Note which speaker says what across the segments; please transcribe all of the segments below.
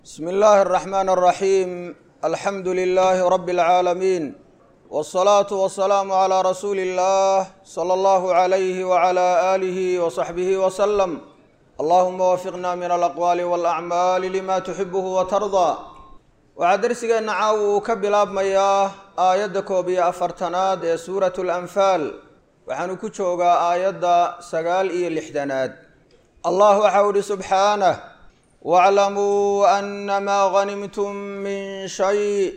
Speaker 1: bsm اllahi الرحmn الرaحيم alxamdu لlh rb العaalمين والصlaaة والسlاam عlى rasuuli الlah slى اllah عlyh وعlى آlih وصaxbih وsلم allahuma wafiqna min alaqwaali wاlأcmaali lima tuxibh وtarضى waxaa dersigeenna caawa uu ka bilaabmayaa aayadda koob iyo afartanaad ee suuraة الأnfaal waxaanu ku joogaa aayadda sagaal iyo lixdanaad allah waxau ihi subxaanه wاclamuu anama ganimtum min shay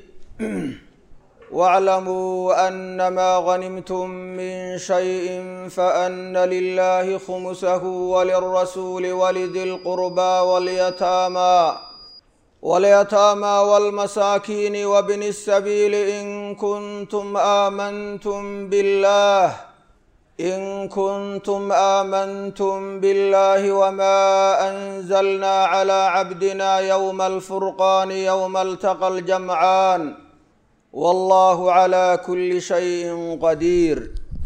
Speaker 1: wاclamuu anama ganimtum min shayi faana lilahi khumusahu walirasuuli walidi lqurba walyataama walyataama walmasaakiini wabni الsabiili in kuntum aamantum biاllah in kuntum aamantum biاllahi wma anzalna clى cabdina ywma alfurqani ywma altaqa ljamcaan wallahu clى kuli shayin qadiir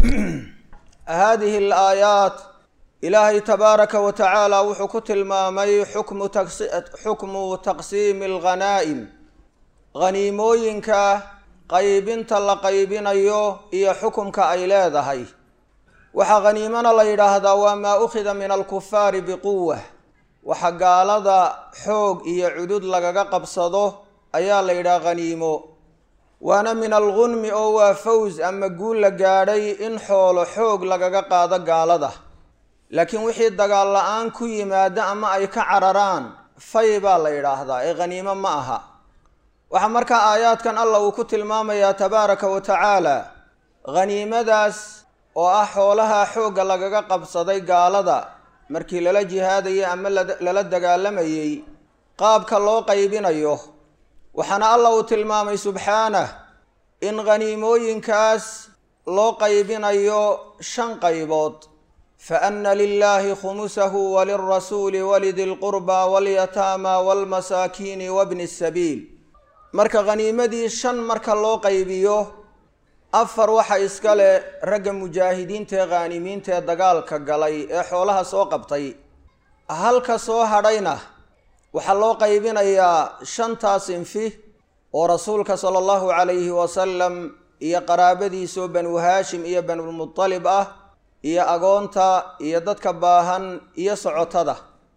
Speaker 1: hadihi alaayaat ilaahay tabaaraka wa tacaala wuxuu ku tilmaamay xukmu taqsiimi alghanaa'im haniimooyinka qaybinta la qaybinayo iyo xukumka ay leedahay waxaa khaniimana la yidhaahdaa waa maa ukhida min alkufaari biquwa waxa gaalada xoog iyo cudud lagaga qabsado ayaa la yidhaha khaniimo waana min algunmi oo waa faws ama guul la gaadhay in xoolo xoog lagaga qaado gaalada laakiin wixii dagaal la-aan ku yimaada ama ay ka cararaan fay baa la yidhaahdaa ee khaniimo ma aha waxaa markaa aayaadkan allah uu ku tilmaamayaa tabaaraka wa tacaala khaniimadaas oo ah xoolaha xoogga lagaga qabsaday gaalada markii lala jihaadayay ama lala dagaalamayey qaabka loo qaybinayo waxaana allah uu tilmaamay subxaanah in khaniimooyinkaas loo qaybinayo shan qaybood fa anna lilaahi khumusahu walilrasuuli walidi lqurba walyataama walmasaakiini wabni sabiil marka khaniimadii shan marka loo qaybiyo afar waxa iska leh ragga mujaahidiinta ee khaanimiinta ee dagaalka galay ee xoolaha soo qabtay halka soo hadhayna waxaa loo qaybinayaa shantaas infi oo rasuulka sala allahu calayhi wasalam iyo qaraabadiisoo banu haashim iyo banulmutalib ah iyo agoonta iyo dadka baahan iyo socotada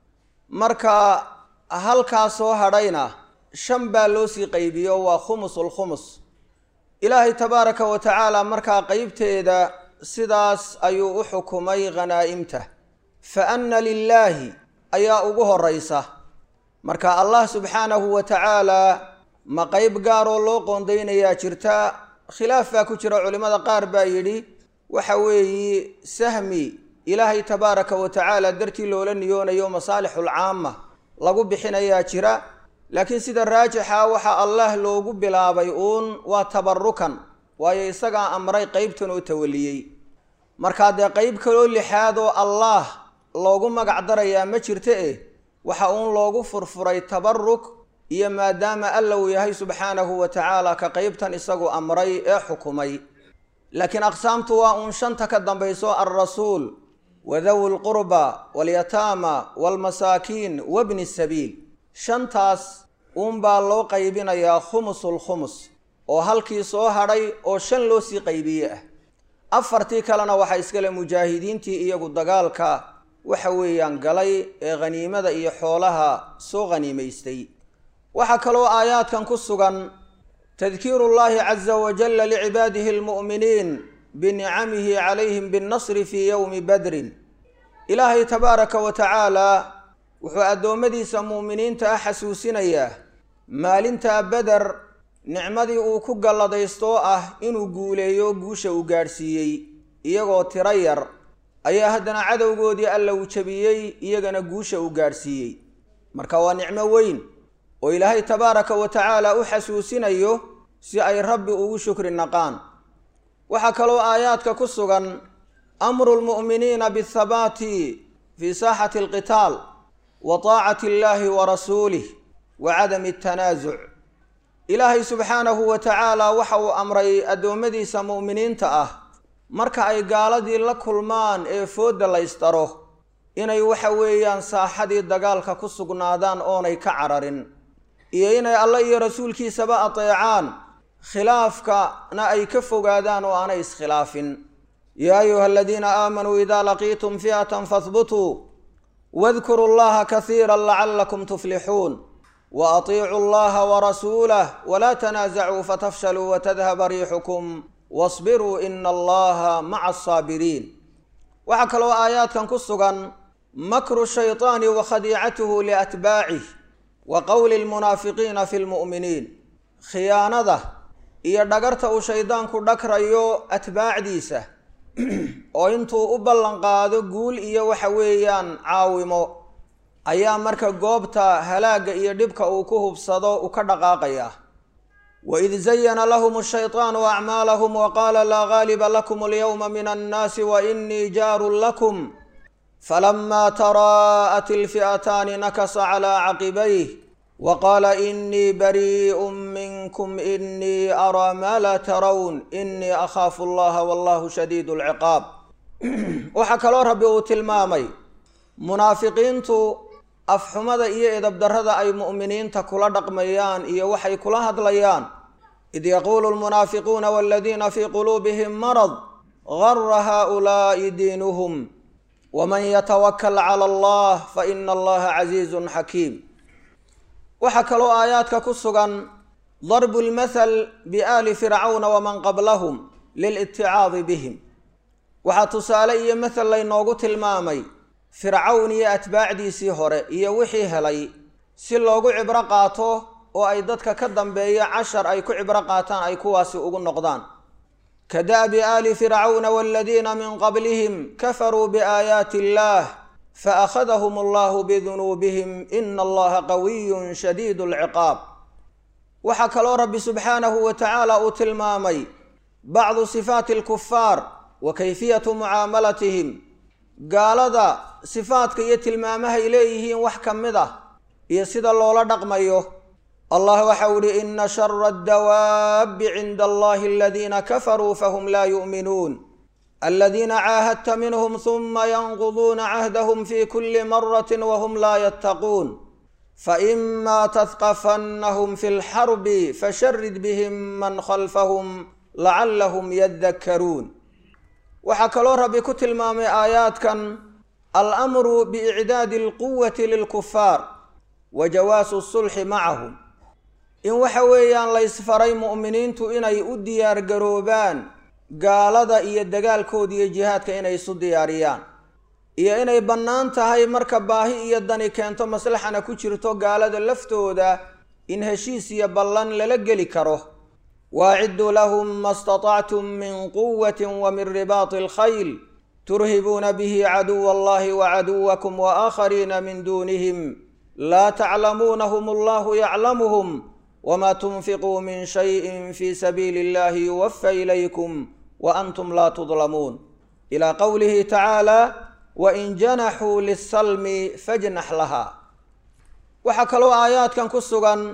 Speaker 1: marka halkaa soo hadhayna shan baa loo sii qaybiyo waa khumusulkhumus ilaahay tabaaraka wa tacaala markaa qeybteeda sidaas ayuu u xukumay khanaa'imta fa anna lilaahi ayaa ugu horeysa marka allah subxaanahu wa tacaalaa ma qeyb gaaroo loo qoondaynayaa jirta khilaaf baa ku jira culimmada qaar baa yidhi waxa weeyi sahmi ilaahay tabaaraka wa tacaala dartii loola niyoonayo masaalixul caama lagu bixinayaa jira laakiin sida raajixa waxaa allah loogu bilaabay uun waa tabarukan waayo isagaa amray qeybtan oo tawaliyey markaa dee qeyb kaloo lixaad oo allaah loogu magac darayaa ma jirta eh waxa uun loogu furfuray tabaruk iyo maadaama alla uu yahay subxaanahu wa tacaala ka qeybtan isagu amray ee xukumay laakiin aqsaamtu waa uun shanta ka dambayso alrasuul wadawi lqurba walyataama walmasaakiin wabni sabiil shantaas uunbaa loo qaybinayaa khumusul khumus oo halkii soo hadhay oo shan loo sii qaybiye ah afartii kalena waxaa iskale mujaahidiintii iyagu dagaalka waxa weeyaan galay ee khaniimada iyo xoolaha soo khaniimaystay waxaa kaloo aayaadkan ku sugan tadkiiru llahi caza wajalla licibaadihi almu'miniin binicamihi calayhim binnasri fii yowmi badrin ilaahay tabaaraka wa tacaala wuxuu addoommadiisa mu'miniinta ah xasuusinayaa maalintaa beder nicmadii uu ku galladaysto ah inuu guuleeyo guusha uu gaadhsiiyey iyagoo tiro yar ayaa haddana cadowgoodii alla uu jabiyey iyagana guusha uu gaadhsiiyey marka waa nicmo weyn oo ilaahay tabaaraka wa tacaala u xasuusinayo si ay rabbi ugu shukri naqaan waxaa kaloo aayaadka ku sugan amru lmu'miniina biathabaati fii saaxati alqitaal wa taacati illaahi wa rasuulih wa cadami atanaasuc ilaahay subxaanahu wa tacaala waxa uu amray addoommadiisa mu'miniinta ah marka ay gaaladii la kulmaan ee foodda laystaro inay waxa weeyaan saaxadii dagaalka ku sugnaadaan oonay ka cararin iyo inay alla iyo rasuulkiisaba ateecaan khilaafkana ay ka fogaadaan oo aanay iskhilaafin yaa ayuha aladiina aamanuu idaa laqiitum fi'atan fahbutuu wadkuruu llaha kasiira lacalakum tuflixuun wa atiicuu allaha warasuulah walaa tanaasacuu fatafshaluu watadhaba riixukum wasbiruu ina allaha maca asaabiriin waxaa kaloo aayaadkan ku sugan makru shayطaani wa khadiicatuhu liatbaacih wa qowli lmunaafiqiina fi lmu'miniin khiyaanada iyo dhagarta uu shaydaanku dhagrayo atbaacdiisa oo intuu u ballan qaado guul iyo waxa weeyaan caawimo ayaa marka goobta halaagga iyo dhibka uu ku hubsado u ka dhaqaaqaya waid zayana lahum ashayطaanu acmaalahum waqaala laa gaaliba lakum alyawma min annaasi wainii jaarun lakum falama taraa'at ilfi'ataani nakasa calaa caqibayh waqaala inii bariiءu minkum inii araa maa laa tarown inii akhaafu allaha wallahu shadiid اlciqaab waxaa kaloo rabbi uu tilmaamay munaafiqiintu afxumada iyo edabdarrada ay mu'miniinta kula dhaqmayaan iyo waxay kula hadlayaan id yaquulu lmunaafiquuna waladiina fii quluubihim marad gara haؤulaa'i diinuhum waman yatawakal cala allah faina allaha casiizun xakiim waxaa kaloo aayaadka ku sugan darbu lmathal biaali fircawna waman qablahum liliticaadi bihim waxaa tusaale iyo mathal laynoogu tilmaamay fircawn iyo atbaacdiisii hore iyo wixii helay si loogu cibro qaato oo ay dadka ka dambeeya cashar ay ku cibro qaataan ay kuwaasi ugu noqdaan ka da'bi aali fircawna waladiina min qablihim kafaruu biaayaati illaah faakhadahum allahu bidunuubihim ina allaha qawiyun shadiidu alciqaab waxaa kaloo rabbi subxaanahu wa tacaala uu tilmaamay bacdu sifaati alkufaar wa kayfiyatu mucaamalatihim gaalada sifaadka iyo tilmaamahay leeyihiin wax ka mid ah iyo sida loola dhaqmayo allah waxau ihi ina shara addawaabbi cinda allahi aladiina kafaruu fahum laa yu'minuun aladiina caahadta minhum huma yanquduuna cahdahum fi kuli marati wahum laa yattaquun faima tahqafannahum fi lxarbi fasharid bihim man khalfahum lacallahum yadakkaruun waxaa kaloo rabbi ku tilmaamay aayaadkan alamru biicdaadi alquwati lilkufaar wa jawaasu sulxi macahum in waxa weeyaan laysfaray mu'miniintu inay u diyaargaroobaan gaalada iyo dagaalkooda iyo jihaadka inay isu diyaariyaan iyo inay bannaan tahay marka baahi iyo dani keento maslaxana ku jirto gaalada laftooda in heshiis iyo ballan lala geli karo waacidduu lahum ma statactum min quwati wa min ribaati alkhayl turhibuuna bihi caduwa allahi wa caduwakum wa aakhariina min duunihim laa taclamuunahum allahu yaclamuhum wma tunfiquu min shayin fi sabiili illahi yuwafa ilaykum wa antum laa tudlamuun ilaa qowlihi tacaala wain janaxuu lisalmi fajnax laha waxaa kaloo aayaadkan ku sugan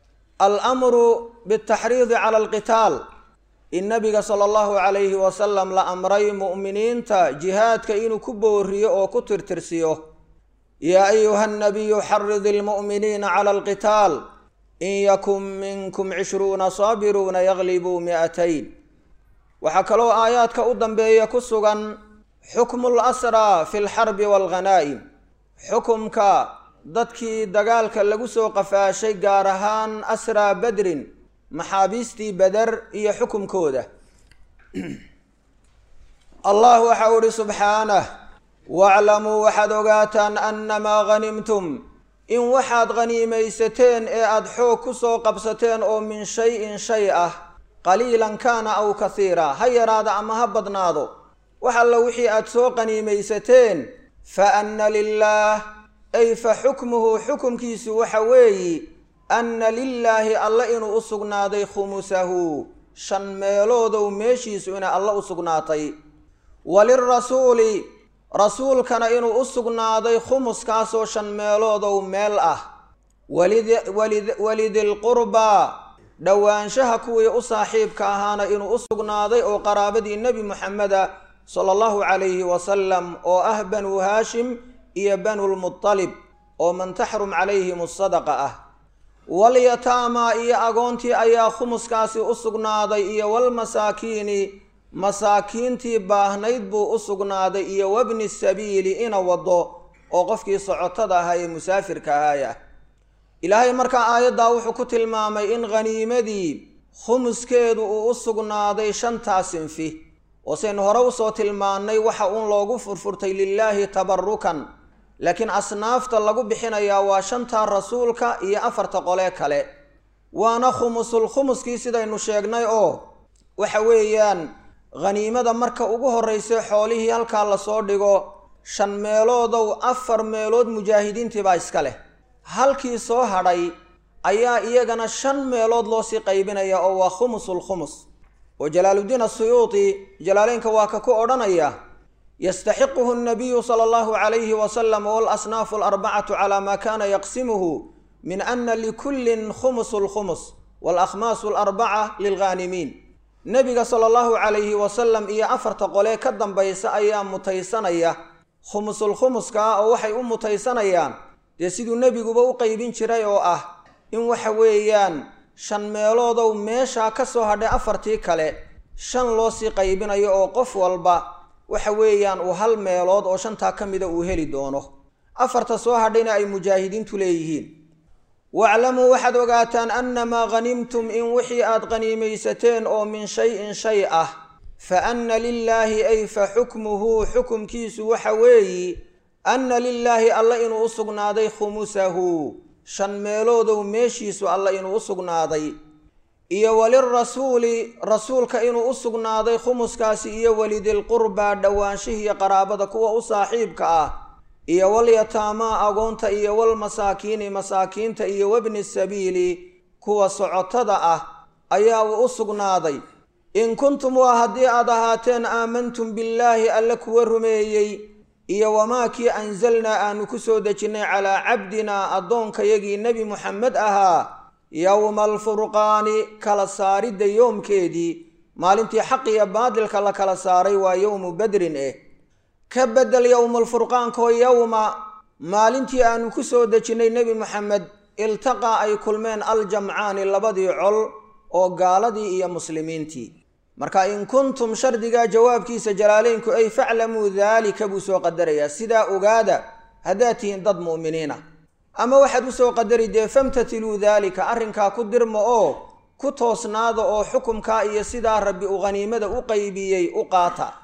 Speaker 1: almru bitaxriidi cala alqitaal in nabiga sala allahu calayhi wasalam la amray mu'miniinta jihaadka inuu ku booriyo oo ku tirtirsiyo yaa ayuha nabiyu xarid ilmu'miniina cala alqitaal in yakun minkum cishruuna saabiruuna yaglibuu mi'atayn waxaa kaloo aayaadka u dambeeya ku sugan xukmu lasraa fi lxarbi waalghanaa'im xukumka dadkii dagaalka lagu soo qafaashay gaar ahaan asraa badrin maxaabiistii beder iyo xukumkooda allah waxa u ihi subxaanah waclamuu waxaad ogaataan annamaa ghanimtum in waxaad khaniimaysateen ee aada xoog ku soo qabsateen oo min shay-in shay ah qaliilan kaana aw kasiira ha yaraada ama ha badnaado wax alla wixii aada soo qaniimaysateen fa anna lilaah ay fa xukmuhu xukumkiisu waxa weeyi anna lilaahi alle inuu u sugnaaday khumusahu shan meeloodow meeshiisu inay alle u sugnaatay walirasuuli rasuulkana inuu u sugnaaday khumuskaasoo shan meeloodow meel ah walidilqurbaa dhowaanshaha kuwii u saaxiibka ahaana inuu u sugnaaday oo qaraabadii nebi moxameda sala allahu calayhi wasalam oo ah banuu haashim iyo banulmutalib oo man taxrum calayhim asadaqa ah walyataamaa iyo agoontii ayaa khumuskaasi u sugnaaday iyo walmasaakiini masaakiintii baahnayd buu u sugnaaday iyo wabni sabiili ina wado oo qofkii socotada ahaa ee musaafirka ahaaya ilaahay markaa aayaddaa wuxuu ku tilmaamay in khaniimadii khumuskeedu uu u sugnaaday shantaa sinfi oo saynu hore usoo tilmaannay waxa uun loogu furfurtay lilaahi tabarukan laakiin asnaafta lagu bixinayaa waa shantaa rasuulka iyo afarta qolee kale waana khumusul khumuskii sidaynu sheegnay oo waxa weeyaan khaniimada marka ugu horraysa xoolihii halkaa lasoo dhigo shan meeloodow afar meelood mujaahidiintii baa iska leh halkii soo hadhay ayaa iyagana shan meelood loosii qaybinaya oo waa khumusul khumus oo jalaaluddiin asuyuuti jalaaleynka waa ka ku odhanaya yastaxiquhu nabiyu sala allahu calayhi wasalam walasnaafu alarbacatu calaa maa kaana yaqsimuhu min ana likullin khumusu lkhumus walakhmaasu alarbaca lilghaanimiin nebiga sala allahu calayhi wasalam iyo afarta qolee ka dambaysa ayaa mutaysanaya khumusul khumuska ah oo waxay u mutaysanayaan dee siduu nebiguba u qeybin jiray oo ah in waxa weeyaan shan meeloodow meeshaa ka soo hadhay afartii kale shan loo sii qaybinayo oo qof walba waxa weeyaan uu hal meelood oo shantaa ka mida uu heli doono afarta soo hadhayna ay mujaahidiintu leeyihiin waclamuu waxaad ogaataan annamaa ghanimtum in wixii aad qhaniimaysateen oo min shay-in shay ah fa anna lilaahi ay fa xukmuhu xukumkiisu waxa weeyi anna lilaahi alla inuu u sugnaaday khumusahu shan meeloodow meeshiisu alla inuu u sugnaaday iyo walirasuuli rasuulka inuu u sugnaaday khumuskaasi iyo walidilqurbaa dhowaanshihiiyo qaraabada kuwa u saaxiibka ah iyo walyataamaa agoonta iyo walmasaakiini masaakiinta iyo wabni sabiili kuwa socotada ah ayaa uu u sugnaaday in kuntum waa haddii aad ahaateen aamantum billaahi alle kuwa rumeeyey iyo wamaa kii anzalnaa aanu ku soo dejinnay calaa cabdinaa addoonkayagii nebi muxamed ahaa yowma alfurqaani kala saaridda yoomkeedii maalintii xaq iyo baadilka la kala saaray waa yowmu badrin eh ka bedel yowmaalfurqaankoo yowma maalintii aanu ku soo dejinnay nebi moxamed iltaqaa ay kulmeen aljamcaani labadii col oo gaaladii iyo muslimiintii marka in kuntum shardigaa jawaabkiisa jalaaleynku ay faclamuu daalika buu soo qadarayaa sidaa ogaada haddaad tihiin dad mu'miniina ama waxaad usoo qadari dee famtatiluu daalika arrinkaa ku dirma oo ku toosnaada oo xukumkaa iyo sidaa rabbi uu khaniimada u qaybiyey u qaata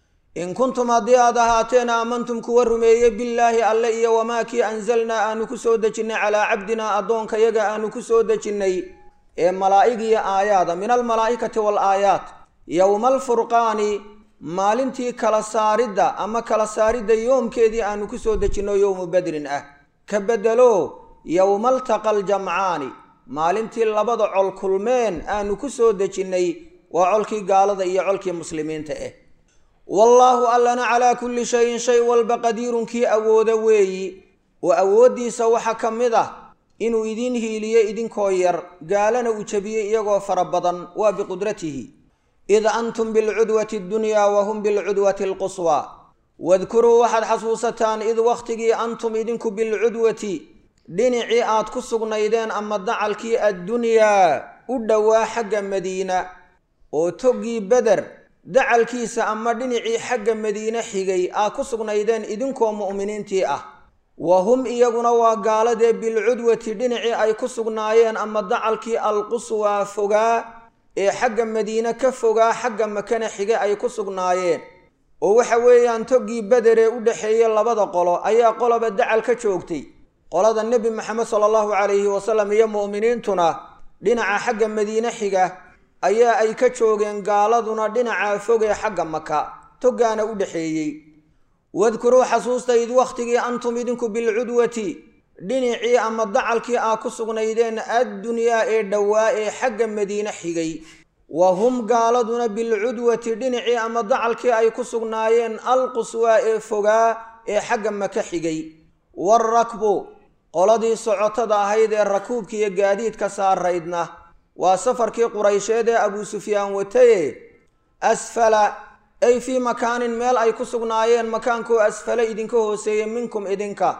Speaker 1: in kuntum haddii aad ahaateen aamantum kuwa rumeeye billaahi alle iyo wamaa kii anzalnaa aanu ku soo dejinnay calaa cabdinaa addoonkayaga aanu ku soo dejinnay ee malaa'igiyo aayaada min almalaa'ikati waalaayaat yowma alfurqaani maalintii kala saaridda ama kala saaridda yoomkeedii aanu ku soo dejinno yowmu badrin ah ka bedelo yowma altaqa aljamcaani maalintii labada col kulmeen aanu ku soo dejinnay waa colkii gaalada iyo colkii muslimiinta ah wallaahu allana calaa kulli shayin shay walba qadiirun kii awooda weeyi oo awooddiisa waxaa ka mid ah inuu idiin hiiliyo idinkoo yar gaalana uu jebiyey iyagoo fara badan waa biqudratihi id antum bilcudwati addunyaa wa hum bilcudwati alquswaa wadkuruu waxaad xasuusataan id wakhtigii antum idinku bilcudwati dhinacii aad ku sugnaydeen ama dacalkii addunyaa u dhowaa xagga madiina oo toggii beder dacalkiisa ama dhinacii xagga madiine xigay aad ku sugnaydeen idinkoo mu'miniintii ah wa hum iyaguna waa gaaladee bilcudwati dhinacii ay ku sugnaayeen ama dacalkii alquswaa fogaa ee xagga madiine ka fogaa xagga makana xige ay ku sugnaayeen oo waxa weeyaan toggii bederee u dhexeeyey labada qolo ayaa qoloba dacal ka joogtay qolada nebi maxamed sala allahu calayhi wasalam iyo mu'miniintuna dhinaca xagga madiine xiga ayaa ay ka joogeen gaaladuna dhinacaa fogee xagga maka toggaana u dhexeeyey wadkuruu xasuusta id wakhtigii antum idinku bilcudwati dhinacii ama dacalkii aa ku sugnaydeen addunyaa ee dhowaa ee xagga madiine xigay wa hum gaaladuna bilcudwati dhinacii ama dacalkii ay ku sugnaayeen alquswaa ee fogaa ee xagga maka xigay waarakbu qoladii socotada ahayd ee rakuubka iyo gaadiidka saaraydna waa safarkii quraysheed ee abuu sufyaan wataye asfala ay fii makaanin meel ay ku sugnaayeen makaankoo asfale idinka hooseeye minkum idinka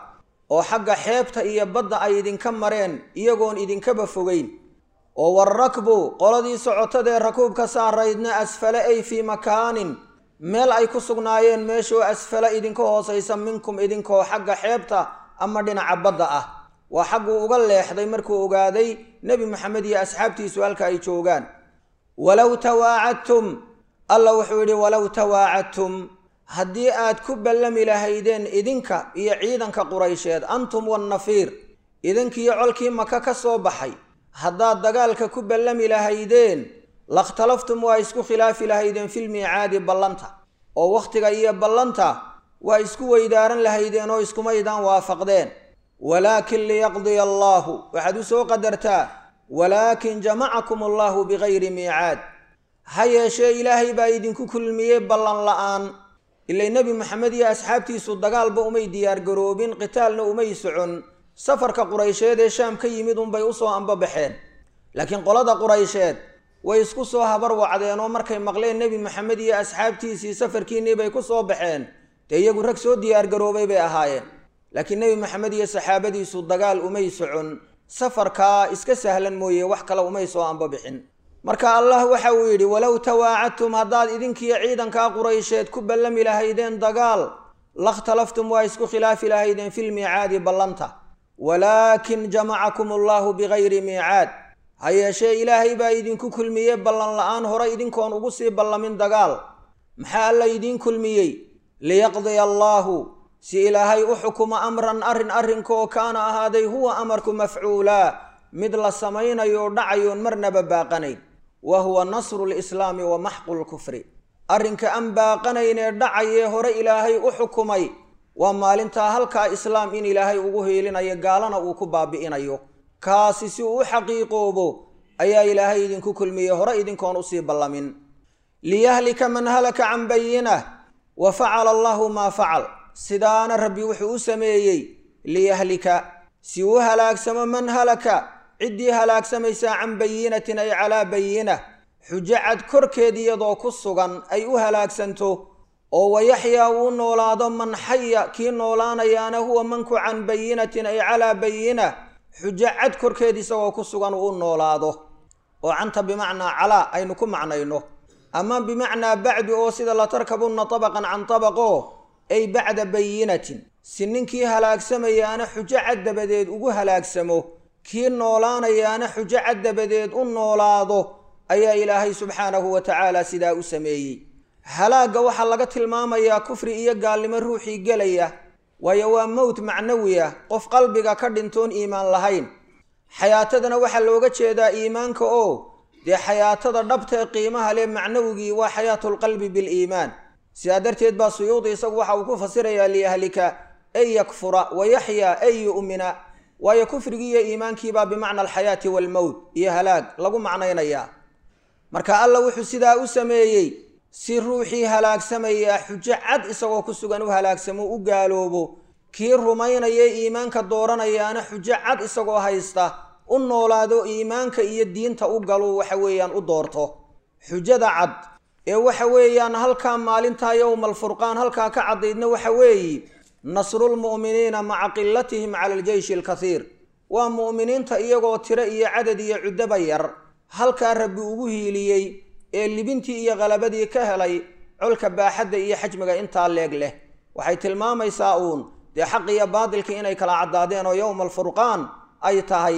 Speaker 1: oo xagga xeebta iyo badda ay idinka mareen iyagoon idinkaba fogeyn oo warakbu qoladii socotadee rakuubka saaraydna asfale ay fii makaanin meel ay ku sugnaayeen meeshoo asfala idinka hoosaysa minkum idinkoo xagga xeebta ama dhinaca badda ah waa xagguu uga leexday markuu ogaaday nebi moxamed iyo asxaabtiisu halka ay joogaan walow tawaacadtum alla wuxuu yidhi walow tawaacadtum haddii aad ku ballami lahaydeen idinka iyo ciidanka quraysheed antum wannafiir idinkiiyo colkii maka ka soo baxay haddaad dagaalka ku ballami lahaydeen lakhtalaftum waa isku khilaafi lahaydeen filmiicaadi ballanta oo wakhtiga iyo ballanta waa isku weydaaran lahaydeen oo iskumaydaan waafaqdeen walaakin liyaqdiya allaahu waxaad u soo qadartaa walaakin jamacakum allaahu bigayri miicaad ha yeeshee ilaahay baa idinku kulmiyey ballan la'aan ilay nebi moxamed iyo asxaabtiisu dagaalba umay diyaargaroobin qitaalna umay socon safarka quraysheed ee shaam ka yimid unbay usoo ambabaxeen laakiin qolada quraysheed way isku soo habar wacdeen oo markay maqleen nebi moxamed iyo asxaabtiisii safarkiinnii bay ku soo baxeen dee iyagu rag soo diyaargaroobay bay ahaayeen laakiin nebi moxamed iyo saxaabadiisu dagaal umay socon safarkaa iska sahlan mooye wax kale umay soo ambabixin marka allah waxa uu yidhi walow tawaacadtum haddaad idinkiiyo ciidankaa quraysheed ku ballami lahaydeen dagaal lakhtalaftum waa isku khilaafi lahaydeen filmiicaadi ballanta walaakin jamacakum allaahu bigayri miicaad ha yeeshee ilaahay baa idinku kulmiyey ballan la'aan hore idinkoon ugu sii ballamin dagaal maxaa alla idiin kulmiyey liyaqdiya allaahu si ilaahay u xukumo amran arrin arrinkaoo kaana ahaaday huwa amarku mafcuulaa mid la samaynayo dhacayoon marnaba baaqanayn wa huwa nasru lislaami wa maxqu lkufri arrinka aan baaqanaynee dhacayee hore ilaahay u xukumay waa maalintaa halkaa islaam in ilaahay ugu hiilinayo gaalana uu ku baabi'inayo kaasi si uu u xaqiiqoobo ayaa ilaahay idinku kulmiyey hore idinkoon usii ballamin liyahlika man halaka can bayinah wa facala allahu maa facal sidaana rabbi wuxuu u sameeyey liyahlika si uu halaagsamo man halaka ciddii halaagsamaysaa can bayinatin ay calaa bayinah xujo cad korkeed iyadoo ku sugan ay u halaagsanto oo wayaxyaa uu noolaado man xaya kii noolaanayaana huwa manku can bayinatin ay calaa bayinah xujo cad korkeed isagoo ku sugan uu noolaado oo canta bimacnaa calaa aynu ku macnayno ama bimacnaa bacdu oo sida latarkabunna tabaqan can tabaqo ay bacda bayinatin si ninkii halaagsamayaana xujo cad dabadeed ugu halaagsamo kii noolaanayaana xujo cad dabadeed u noolaado ayaa ilaahay subxaanahu wa tacaala sidaa u sameeyey halaagga waxaa laga tilmaamayaa kufri iyo gaalnimo ruuxii gelaya waayo waa mowt macnawi ah qof qalbiga ka dhintoon iimaan lahayn xayaatadana waxaa looga jeedaa iimaanka oo dee xayaatada dhabtae qiimaha leh macnawigii waa xayaatulqalbi biliimaan sidaa darteed baa suyuudi isagu waxa uu ku fasirayaa liyahlika ay yakfura wa yaxyaa ay yu'mina waayo kufrigii iyo iimaankiibaa bimacna alxayaati waalmowt iyo halaag lagu macnaynayaa marka alla wuxuu sidaa u sameeyey si ruuxii halaagsamaya xujo cad isagoo ku sugan u halaagsamo u gaaloobo kii rumaynaya iimaanka dooranayaana xujo cad isagoo haysta u noolaado iimaanka iyo diinta u galo waxa weeyaan u doorto xujada cad ee waxa weeyaan halkaa maalintaa yowmal furqaan halkaa ka caddaydna waxa weeye nasrulmu'miniina maca qilatihim cala aljeyshi alkathiir waa mu'miniinta iyagoo tiro iyo cadad iyo cuddaba yar halkaa rabbi ugu hiiliyey ee libintii iyo qalabadii ka helay colka baaxadda iyo xajmiga intaa leeg leh waxay tilmaamaysaa uun dee xaq iyo baadilkii inay kala caddaadeen oo yowma alfurqaan ay tahay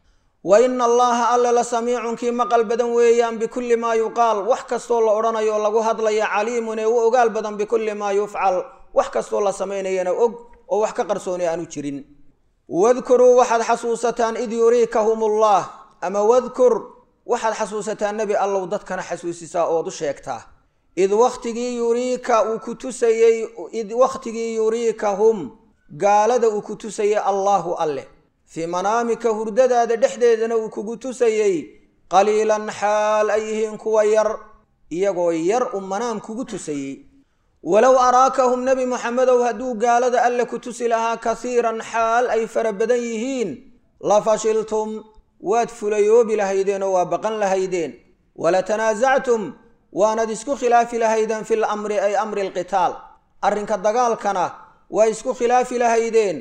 Speaker 1: wa ina allaha alle la samiicun kii maqal badan weeyaan bikulli maa yuqaal wax kastoo la odhanayo lagu hadlaya caliimun ee u ogaal badan bikulli maa yufcal wax kastoo la samaynayana og oo wax ka qarsooni aanu jirin wadkuruu waxaad xasuusataan id yuriikahum ullah ama wadkur waxaad xasuusataan nebi allow dadkana xasuusisaa ood u sheegtaa id wakhtigii yuriika uu ku tusayey id wakhtigii yuriikahum gaalada uu ku tusayey allaahu alleh fii manaamika hurdadaada dhexdeedana uu kugu tusayey qaliilan xaal ay yihiin kuwa yar iyagoo yar uu manaam kugu tusayey walow araakahum nebi moxamedow hadduu gaalada alle ku tusi lahaa kasiiran xaal ay fara badan yihiin la fashiltum waad fulayoobi lahaydeen oo waa baqan lahaydeen walatanaasactum waanad isku khilaafi lahaydeen fil amri ay amri alqitaal arrinka dagaalkana waa isku khilaafi lahaydeen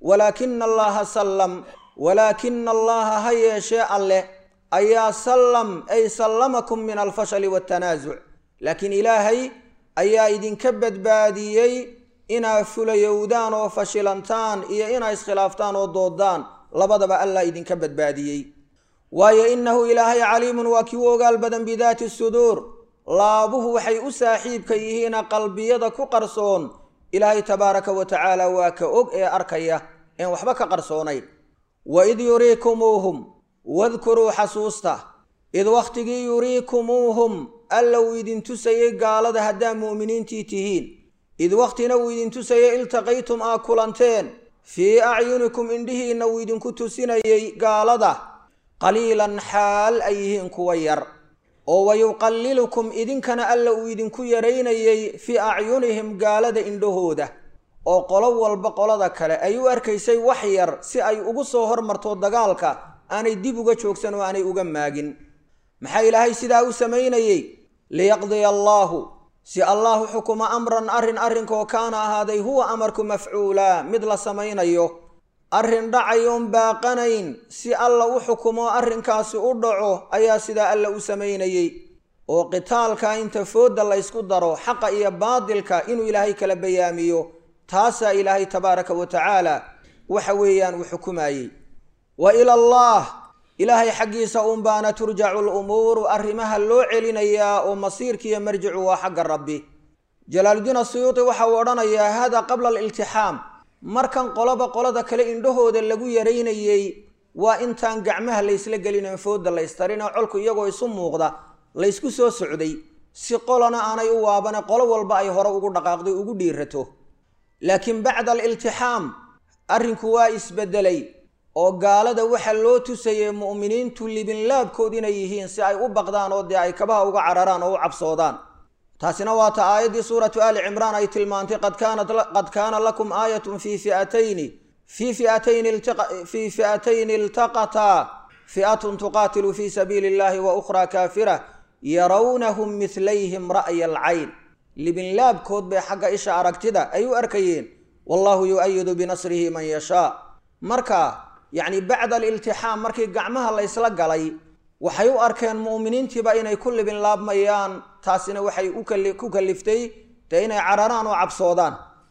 Speaker 1: walaakina allaha sallam walaakina allaha ha yeeshee alleh ayaa sallam ay sallamakum min alfashali waatanaasuc laakiin ilaahay ayaa idinka badbaadiyey inaad fulayowdaan oo fashilantaan iyo inaa iskhilaaftaan oo doodaan labadaba allah idinka badbaadiyey waayo innahu ilaahay caliimun waa kii u ogaal badan bidaati suduur laabuhu waxay u saaxiibka yihiina qalbiyada ku qarsoon ilaahay tabaaraka wa tacaala waa ka og ee arkaya een waxba ka qarsoonayn waid yuriikumuuhum wadkuruu xasuusta id wakhtigii yuriikumuuhum alla uu idin tusayey gaalada haddaa mu'miniintii tihiin id wakhtina uu idin tusayey iltaqaytum aa kulanteen fii acyunikum indhihiinna uu idinku tusinayey gaalada qaliilan xaal ay yihiin kuwa yar oo wayuqallilukum idinkana alla uu idinku yaraynayey fii acyunihim gaalada indhahooda oo qolo walba qolada kale ay u arkaysay wax yar si ay ugu soo hormarto dagaalka aanay dib uga joogsan oo aanay uga maagin maxaa ilaahay sidaa u samaynayey liyaqdiya allaahu si allahu xukuma amran arrin arrinkaoo kaana ahaaday huwa amarku mafcuulaa mid la samaynayo arrin dhacayoon baaqanayn si alla u xukumo arrinkaasi u dhaco ayaa sidaa alla u samaynayey oo qitaalka inta foodda laysku daro xaqa iyo baadilka inuu ilaahay kala bayaamiyo taasaa ilaahay tabaaraka wa tacaala waxa weeyaan uu xukumayey wa ila allah ilaahay xaggiisa unbaana turjacu lumuuru arrimaha loo celinayaa oo masiirkiiyo marjicu waa xagga rabbi jalaaludiin asuyuuti waxa uu odhanayaa hada qabla aliltixaam markan qoloba qolada kale indhahooda lagu yaraynayey waa intaan gacmaha laysla gelin foodda laystarin oo colku iyagoo isu muuqda laysku soo socday si qolona aanay u waabane qolo walba ay hore ugu dhaqaaqday ugu dhiirato laakiin bacda aliltixaam arrinku waa isbedelay oo gaalada waxa loo tusayey mu'miniintu libinlaabkood inay yihiin si ay u baqdaan oo dee ay kabaha uga cararaan oo u cabsoodaan taasina waa ta aayaddii suuratu aali cimraan ay tilmaantay qad kaana lakum aayatun fii fiatayni fii fiatayni fii fi'atayni iltaqataa fi'atun tuqaatilu fii sabiili illahi wa ukhraa kaafira yarawnahum midlayhim ra'ya alcayn libinlaabkood bay xagga isha aragtida ay u arkayeen wallahu yu-ayidu binasrihi man yashaa marka yacni bacda aliltixaam markii gacmaha laysla galay waxay u arkeen mu'miniintiiba inay ku libinlaabmayaan taasina waxay ku kaliftay dee inay cararaan oo cabsoodaan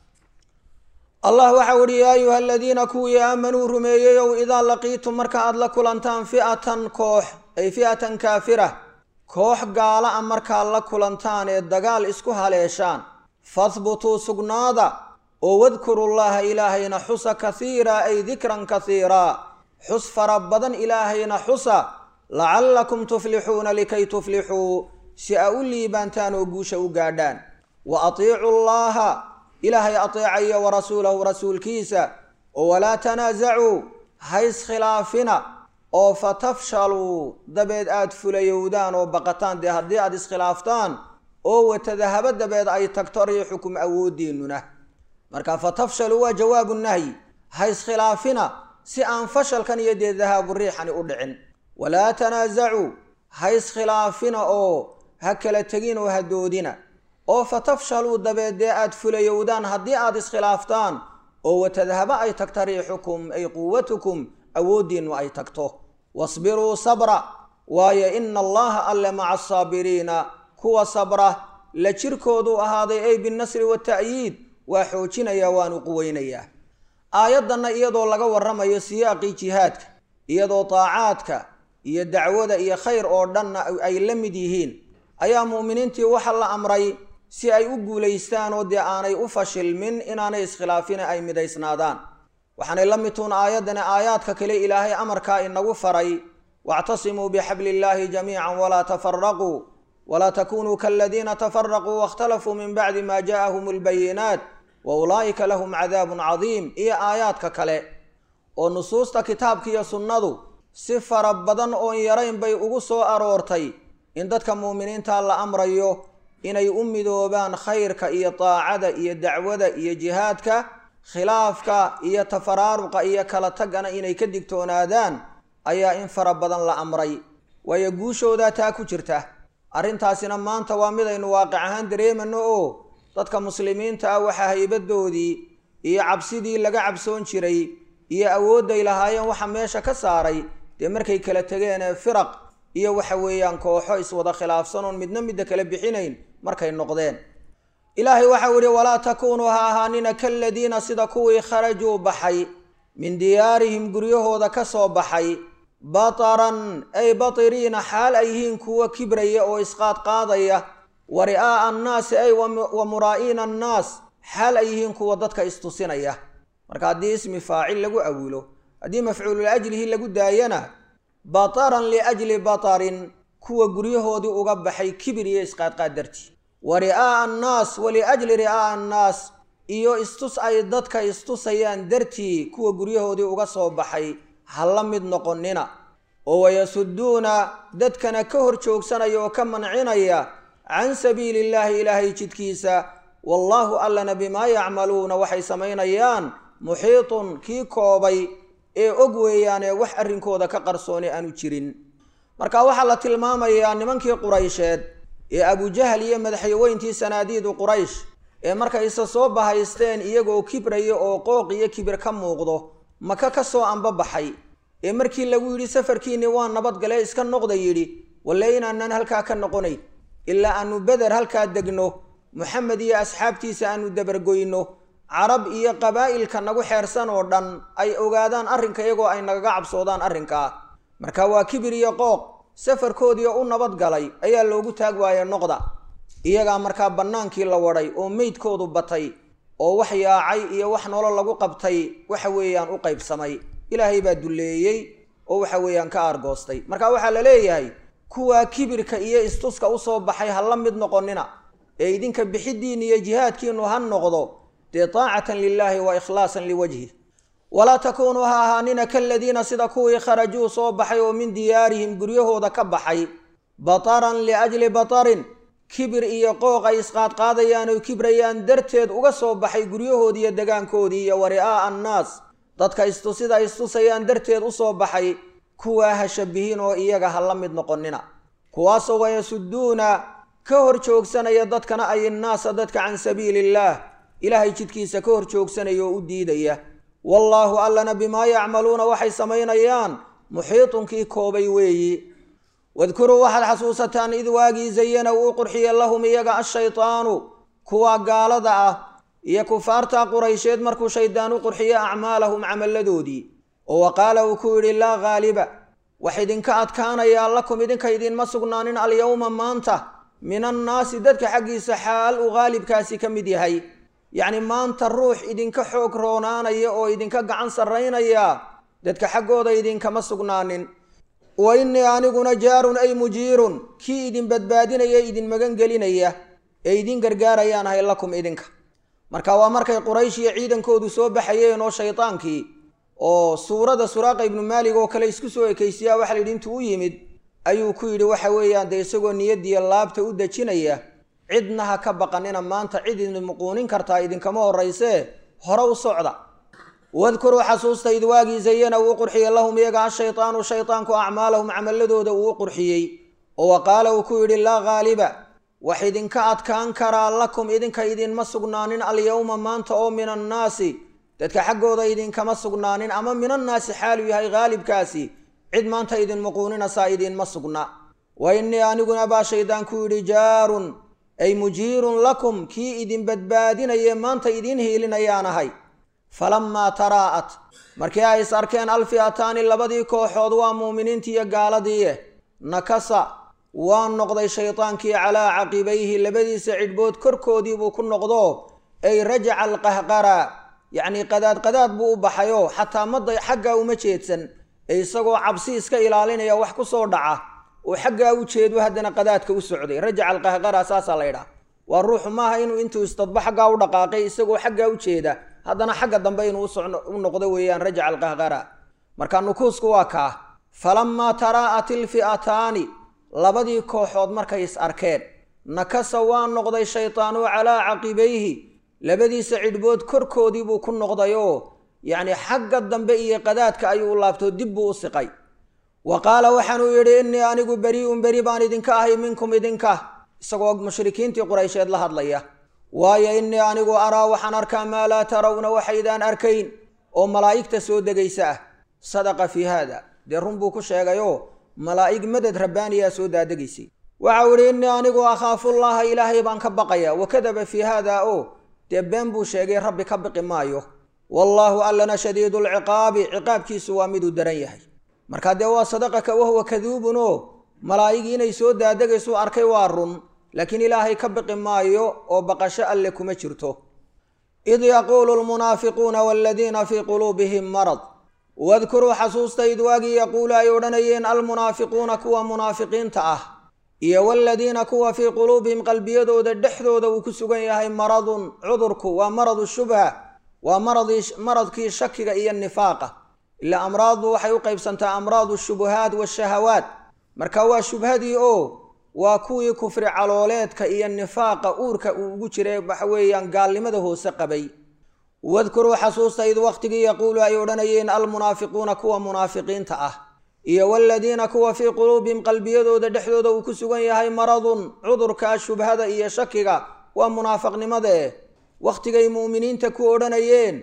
Speaker 1: allah waxau uhi yaa ayuha aladiina kuwii aamanuu rumeeyeyow idaa laqiitum marka aad la kulantaan fi'atan koox ay fi'atan kaafira koox gaala a markaad la kulantaan ee dagaal isku haleeshaan fahbutuu sugnaada oo wadkurullaha ilaahayna xusa kasiira ay dikran kasiiraa xus fara badan ilaahayna xusa lacallakum tuflixuuna likay tuflixuu si a u liibaantaan oo guusha u gaadhaan wa atiicu llaha ilaahay ateecaya wa rasuulahu rasuulkiisa oo walaa tanaasacuu hayskhilaafina oo fatafshaluu dabeed aad fulayowdaan oo baqataan dee haddii aad iskhilaaftaan oo watadahabo dabeed ay tagto riixukum awoodiinnuna marka fatafshaluu waa jawaabu nahyi hayskhilaafina si aan fashalkan iyo dee dahaabu riixani u dhicin walaa tanaasacuu hayskhilaafina oo ha kala tegin oo ha doodina oo fatafshaluu dabeed dee aad fulayowdaan haddii aad iskhilaaftaan oo watadhaba ay tagta riixukum ay quwatukum awooddiinnu ay tagto wasbiruu sabra waayo ina allaha alle maca asaabiriina kuwa sabra la jirkooduu ahaaday ay binnasri wata'yiid waa xoojinayaa waanu quweynayaa aayaddanna iyadoo laga warramayo siyaaqii jihaadka iyadoo taacaadka iyo dacwada iyo khayr oo dhanna ay la mid yihiin ayaa mu'miniintii waxa la amray si ay u guulaystaan oo dee aanay u fashilmin inaanay iskhilaafina ay midaysnaadaan waxaanay la midtuun aayaddani aayaadka kale ilaahay amarkaa inagu faray wactasimuu bixabli illaahi jamiican walaa tafaraquu walaa takunuu kaladiina tafaraquu waاkhtalafuu min bacdi ma ja'ahum albayinaat wa ulaa'ika lahum cadaabun cadiim iyo aayaadka kale oo nusuusta kitaabka iyo sunnadu si fara badan oon yarayn bay ugu soo aroortay in dadka mu'miniinta la amrayo inay u midoobaan khayrka iyo daacada iyo dacwada iyo jihaadka khilaafka iyo tafaraaruqa iyo kala tagana inay ka digtoonaadaan ayaa in fara badan la amray waayo guushoodaa taa ku jirta arrintaasina maanta waa midaynu waaqic ahaan dareemano oo dadka muslimiinta ah waxaa haybadoodii iyo cabsidii laga cabsoon jiray iyo awoodday lahaayeen waxa meesha ka saaray dee markay kala tegeen ee firaq iyo waxa weeyaan kooxo iswada khilaafsan oon midna midda kala bixinayn markay noqdeen ilaahay waxau yihi walaa takuunuu ha ahaanina kaladiina sida kuwii kharajuu baxay min diyaarihim guryahooda ka soo baxay bataran ay batiriina xaal ay yihiin kuwo kibraya oo isqaadqaadaya wa ri'aa'a annaasi ay wa muraa'iina annaas xaal ay yihiin kuwa dadka istusinaya marka haddii ismi faacil lagu awilo haddii mafcuulul ajlihi lagu daayana bataran liajli batarin kuwa guryahoodii uga baxay kibir iyo isqaadqaad dartii wa ri'aa'a annaas wa liajli ri'aa'a annaas iyo istus ay dadka istusayaan dartii kuwa guryahoodii uga soo baxay ha la mid noqonina oo wayasuduuna dadkana ka hor joogsanaya oo ka mancinaya can sabiili illaahi ilaahay jidkiisa wallaahu allana bimaa yacmaluuna waxay samaynayaan muxiitun kii koobay ee og weeyaanee wax arrinkooda ka qarsooni aanu jirin marka waxaa la tilmaamayaa nimankii quraysheed ee abujahal iyo madaxyaweyntii sanaadiidu quraysh ee markay isa soo bahaysteen iyagoo kibraya oo qooq iyo kibir ka muuqdo maka ka soo anbabaxay ee markii lagu yidhi safarkiinni waa nabadgalee iska noqda yidhi walle inaanan halkaa ka noqonayn ilaa aanu beder halkaa degno moxamed iyo asxaabtiisa aanu dabargoyno carab iyo qabaa'ilka nagu xeersan oo dhan ay ogaadaan arrinka iyagoo ay nagaga cabsoodaan arrinkaa marka waa kibir iyo qooq safarkoodii u nabadgalay ayaa loogu taag waaya noqda iyagaa markaa bannaankii la wadhay oo meydkoodu batay oo wax yaacay iyo wax nolol lagu qabtay waxa weeyaan u qaybsamay ilaahay baa dulleeyey oo waxa weeyaan ka aargoostay marka waxaa la leeyahay kuwaa kibirka iyo istuska usoo baxay ha la mid noqonina ee idinka bixidiinna iyo jihaadkiinu ha noqdo dee taacatan lilaahi wa ikhlaasan liwajhih walaa takuunuu ha ahaanina kaladiina sida kuwii kharajuu soo baxay oo min diyaarihim guryahooda ka baxay bataran liajli batarin kibir iyo qooq ay isqaadqaadayaan oy kibrayaan darteed uga soo baxay guryahoodii iyo degaankoodii iyo wa ri'aa'a annaas dadka istusida istusayaan darteed usoo baxay kuwaa ha shabihiin oo iyaga ha la mid noqonina kuwaasoo wayasuduuna ka hor joogsanaya dadkana ay innaasa dadka can sabiili illaah ilaahay jidkiisa ka hor joogsanaya oo u diidaya wallaahu allana bimaa yacmaluuna waxay samaynayaan muxiitunkii koobay weeyi wadkuruu waxaad xasuusataan id waagii zayana uu qurxiye lahum iyaga ashaytaanu kuwa gaalada ah iyo kufaarta quraysheed markuu shaydaan u qurxiye acmaalahum camalladoodii oo wa qaala uu ku yidhi laa ghaaliba wax idinka adkaanayaa lakum idinka idinma sugnaanin alyowma maanta min annaasi dadka xaggiisa xaal uu haalibkaasi ka mid yahay yacni maanta ruux idinka xoog roonaanaya oo idinka gacan sarraynaya dadka xaggooda idinkama sugnaanin wa innii aniguna jaarun ay mujiirun kii idin badbaadinaya idin magan gelinaya ee idin gargaarayaan ahay lakum idinka marka waa markay quraysh iyo ciidankoodu soo baxayeen oo shaydaankii oo suurada suraaqa ibnu maalig oo kale isku soo ekaysiyaa waxa la yidhi intuu u yimid ayuu ku yidhi waxa weeyaan dee isagoo niyadiiyo laabta u dejinaya cidna ha ka baqanina maanta cid idin muquunin kartaa idinkama horraysee hore u socda wadkuruu xasuusta id waagii zayana uu qurxiyey lahum iyaga ashaytaanu shaytaanku acmaalahum camaladooda uu u qurxiyey oo wa qaala uu ku yidhi laa ghaaliba wax idinka adkaan karaa lakum idinka idinma sugnaanin alyowma maanta oo min annaasi dadka xaggooda idinkama sugnaanin ama min annaasi xaaluu yahay haalibkaasi cid maanta idin muquuninaysaa idinma sugna wa innii aniguna baa shaydaan ku yidhi jaarun ay mujiirun lakum kii idin badbaadinaye maanta idiin hiilinayaan ahay falammaa taraa'at markii ay is arkeen alfi'ataani labadii kooxood waa muuminiintii iyo gaaladiie nakasa waa noqday shaydaankii calaa caqibayhi labadiisa cidhbood korkoodii buu ku noqdo ay rajaca alqahqara yacnii qadaad qadaad buu u baxayoo xataa madda xaggaa uma jeedsan ee isagoo cabsi iska ilaalinaya wax ku soo dhaca oo xaggaa u jeedu haddana qadaadka u socday rajaca alqahqara saasaa la ydhaha waa ruuxu maaha inuu intuu istadba xaggaa u dhaqaaqay isagoo xaggaa u jeeda haddana xagga dambe inuu u noqdo weeyaan rajaca alqahqara marka nukuusku waa kaa falammaa taraa'at ilfi'ataani labadii kooxood markay is arkeen nakasa waa noqday shaytaanu calaa caqibayhi labadiisa cidhbood korkoodii buu ku noqdayoo yacni xagga dambe iyo qadaadka ayuu u laabtoo dib buu u siqay wa qaala waxaanuu yidhi innii anigu beri'un beri baan idinka ahay minkum idinka isagoo mushrikiintii quraysheed la hadlaya waayo innii anigu araa waxaan arkaa maa laa tarawna waxaydaan arkayn oo malaa'igta soo degaysa ah sadaqa fii haada dee run buu ku sheegayoo malaa'ig madad rabbaaniyaa soo daadegaysay waxau idhi innii anigu akhaafullaha ilaahay baan ka baqaya wakadaba fii haada oo dee been buu sheegay rabbi ka biqi maayo wallaahu allana shadiidulciqaabi ciqaabkiisu waa miduu daran yahay markaa dee waa sadaqaka wahuwa kaduubun oo malaa'igii inay soo daadegaysu arkay waa run laakiin ilaahay ka biqi maayo oo baqasho alle kuma jirto id yaquulu lmunaafiquuna waladiina fii quluubihim marad wadkuruu xasuusta id waagii yaquulu ay odhanayeen almunaafiquuna kuwa munaafiqiinta ah iyo waladiina kuwa fii quluubihim qalbiyadooda dhexdooda uu ku sugan yahay maradun cudurku waa maradu shubha waa maradkii shakiga iyo nifaaqa ilaa amraadu waxay u qaybsantaa amraadu shubuhaat washahawaat marka waa shubhadii oo waa kuwii kufri calooleedka iyo nifaaqa uurka uu ugu jiray waxa weeyaan gaalnimada hoose qabay wadkuruu xasuusta id wakhtigii yaquulu ay odhanayeen almunaafiquuna kuwa munaafiqiinta ah iyo waladiina kuwa fii quluubihim qalbiyadooda dhexdooda uu ku sugan yahay maradun cudurka shubhada iyo shakiga waa munaafaqnimadae wakhtigay mu'miniinta ku odhanayeen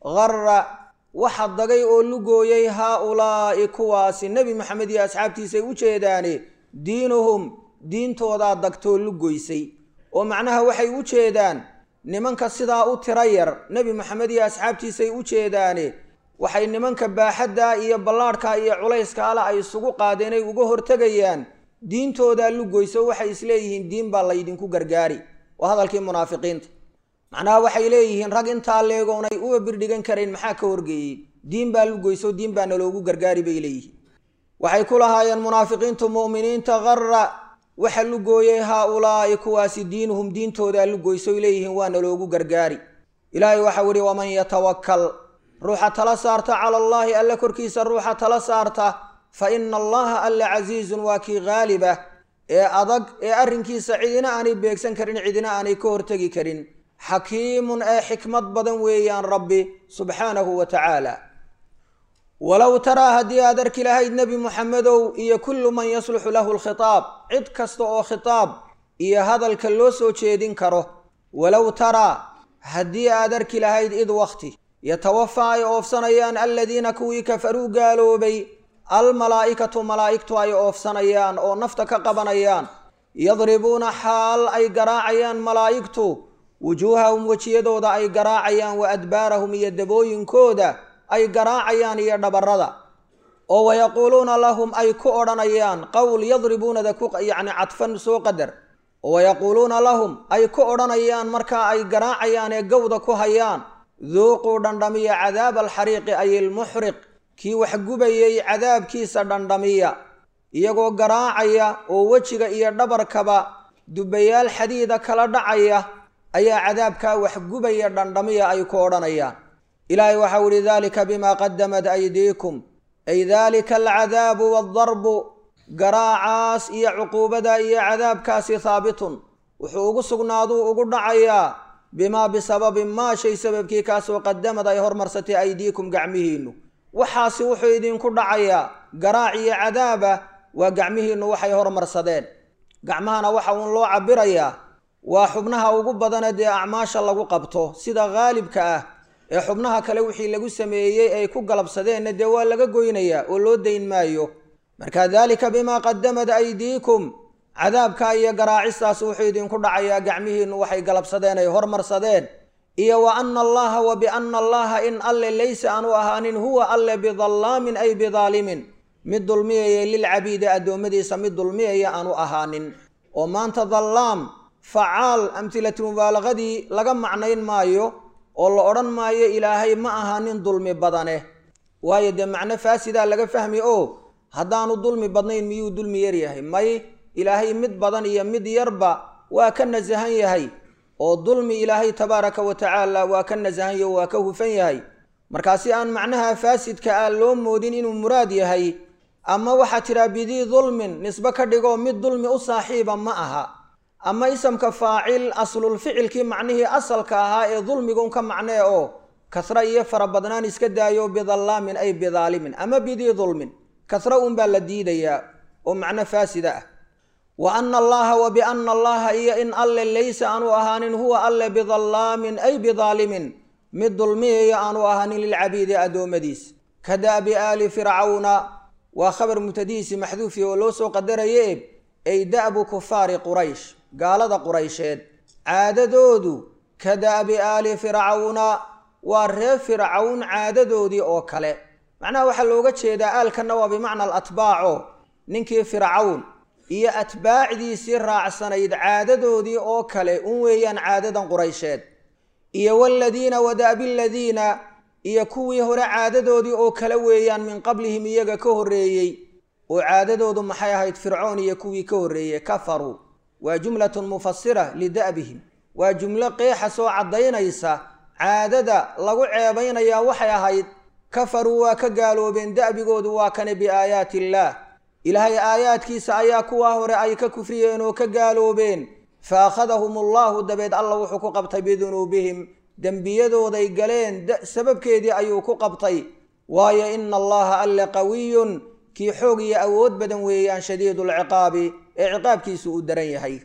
Speaker 1: qarra waxa dagay oo lugooyay haa-ulaa'i kuwaasi nebi maxamed iyo asxaabtiisay u jeedaane diinuhum diintoodaa dagtoo lugoysay oo macnaha waxay u jeedaan nimanka sidaa u tira yar nebi maxamed iyo asxaabtiisay u jeedaane waxay nimanka baaxadda iyo ballaadhka iyo culayska ale ay isugu qaadeen ay uga hortegayaan diintoodaa lugoyso waxay isleeyihiin diin baa laydinku gargaari waa hadalkii munaafiqiinta macnaha waxay leeyihiin rag intaa leegoonay uba birdhigan karayn maxaa ka horgeeyey diin baa lugoyso diin baa naloogu gargaari bay leeyihiin waxay ku lahaayeen munaafiqiintu mu'miniinta qarra waxa lugooyay haa-ulaa'i kuwaasi diinuhum diintoodaa lugoysoy leeyihiin waa naloogu gargaari ilaahay waxau idhi waman yatawakkal ruuxa tala saarta cala allaahi alle korkiisa ruuxa tala saarta fa ina allaha alle casiizun waa kii haalibah ee adag ee arrinkiisa cidina aanay beegsan karin cidina aanay ka hortegi karin xakiimun ee xikmad badan weeyaan rabbi subxaanahu wa tacaala walow taraa haddii aad arki lahayd nebi muxamedow iyo kullu man yasluxu lahu lkhitaab cid kasta oo khitaab iyo hadalka loo soo jeedin karo walow taraa haddii aad arki lahayd id wakhti yatawafaa ay oofsanayaan aladiina kuwii kafaruu gaaloobay almalaa'ikatu malaa'igtu ay oofsanayaan oo nafta ka qabanayaan yadribuuna xaal ay garaacayaan malaa'igtu wujuuhahum wejiyadooda ay garaacayaan wa adbaarahum iyo dabooyinkooda ay garaacayaan iyo dhabarrada oo wayaquuluuna lahum ay ku odhanayaan qowl yadribuunada ku yacni cadfan soo qadar oo wayaquuluuna lahum ay ku odhanayaan markaa ay garaacayaan ee gowda ku hayaan duuquu dhandhamiya cadaaba alxariiqi ay ilmuxriq kii wax gubayay cadaabkiisa dhandhamiya iyagoo garaacaya oo wejiga iyo dhabarkaba dubayaal xadiida kala dhacaya ayaa cadaabkaa wax gubaya dhandhamiya ay ku odhanayaan ilaahay waxau ihi dalika bimaa qadamat aydiikum ay dalika alcadaabu waadarbu garaacaas iyo cuquubada iyo cadaabkaasi haabitun wuxuu ugu sugnaaduu ugu dhacayaa bimaa bisababi maa shay sababkii kaasoo qadamad ay hormarsatay aydiikum gacmihiinnu waxaasi wuxuu idinku dhacayaa garaac iyo cadaaba waa gacmihiinnu waxay hormarsadeen gacmahana waxa uun loo cabirayaa waa xubnaha ugu badane dee acmaasha lagu qabto sida haalibka ah ee xubnaha kale wixii lagu sameeyey ay ku galabsadeenna dee waa laga goynayaa oo loo dayn maayo marka daalika bimaa qadamad aydiikum cadaabka iyo garaacistaas wuxuu idinku dhacayaa gacmihiinnu waxay galabsadeen ay hormarsadeen iyo wa ana allaha wa biana allaha in alle laysa aanu ahaanin huwa alle bidallaamin ay bidaalimin mid dulmiyaya lilcabiidi addoommadiisa mid dulmiyaya aanu ahaanin oo maanta dallaam facaal amhilatu mubaalaqadii laga macnayn maayo oo la odhan maayo ilaahay ma ahaanin dulmi badane waayo dee macno faasidaa laga fahmi oo haddaanu dulmi badnayn miyuu dulmi yar yahay may ilaahay mid badan iyo mid yarba waa ka nasahan yahay oo dulmi ilaahay tabaaraka wa tacaala waa ka nasahan yaho waa ka hufan yahay markaa si aan macnaha faasidka ah loo moodin inuu muraad yahay ama waxaa tidhaa bidii dulmin nisbe ka dhigoo mid dulmi u saaxiiba ma aha ama isamka faacil aslulficilkii macnihii asalka ahaa ee dulmigun ka macnee oo kasra iyo farabadnaan iska daayo bidallaamin ay bidaalimin ama bidii dulmin kasra unbaa la diidayaa oo macno faasida ah wa ana allaha wa biana allaha iyo in alle laysa aanu ahaanin huwa alle bidallaamin ay bidaalimin mid dulmiyaya aanu ahaanin lilcabiidi addoommadiis ka da'bi aali fircawna waa khabar mubtadihiisi maxduufi oo loo soo qadaraye ay da'bu kufaari quraysh gaalada quraysheed caadadoodu ka da'bi aali fircawna waa reer fircawn caadadoodii oo kale macnaha waxaa looga jeedaa aalkanna waa bimacna alatbaaco ninkii fircawn iyo atbaacdiisii raacsanayd caadadoodii oo kale un weeyaan caadadan quraysheed iyo waladiina wada'bi ladiina iyo kuwii hore caadadoodii oo kale weeyaan min qablihim iyaga ka horreeyey oo caadadoodu maxay ahayd fircoon iyo kuwii ka horreeyey kafaruu waa jumlatun mufasira lida'bihim waa jumlo qeexa soo caddaynaysa caadada lagu ceebaynayaa waxay ahayd kafaruu waa ka gaaloobeen da'bigoodu waa kane biaayaati illaah ilaahay aayaadkiisa ayaa kuwaa hore ay ka kufriyeen oo ka gaaloobeen fa akhadahum allahu dabeed alla wuxuu ku qabtay bidunuubihim dembiyadooday galeen sababkeedii ayuu ku qabtay waayo ina allaha alle qawiyun kii xoog iyo awood badan weeyaan shadiidu lciqaabi ee ciqaabkiisu uu daran yahay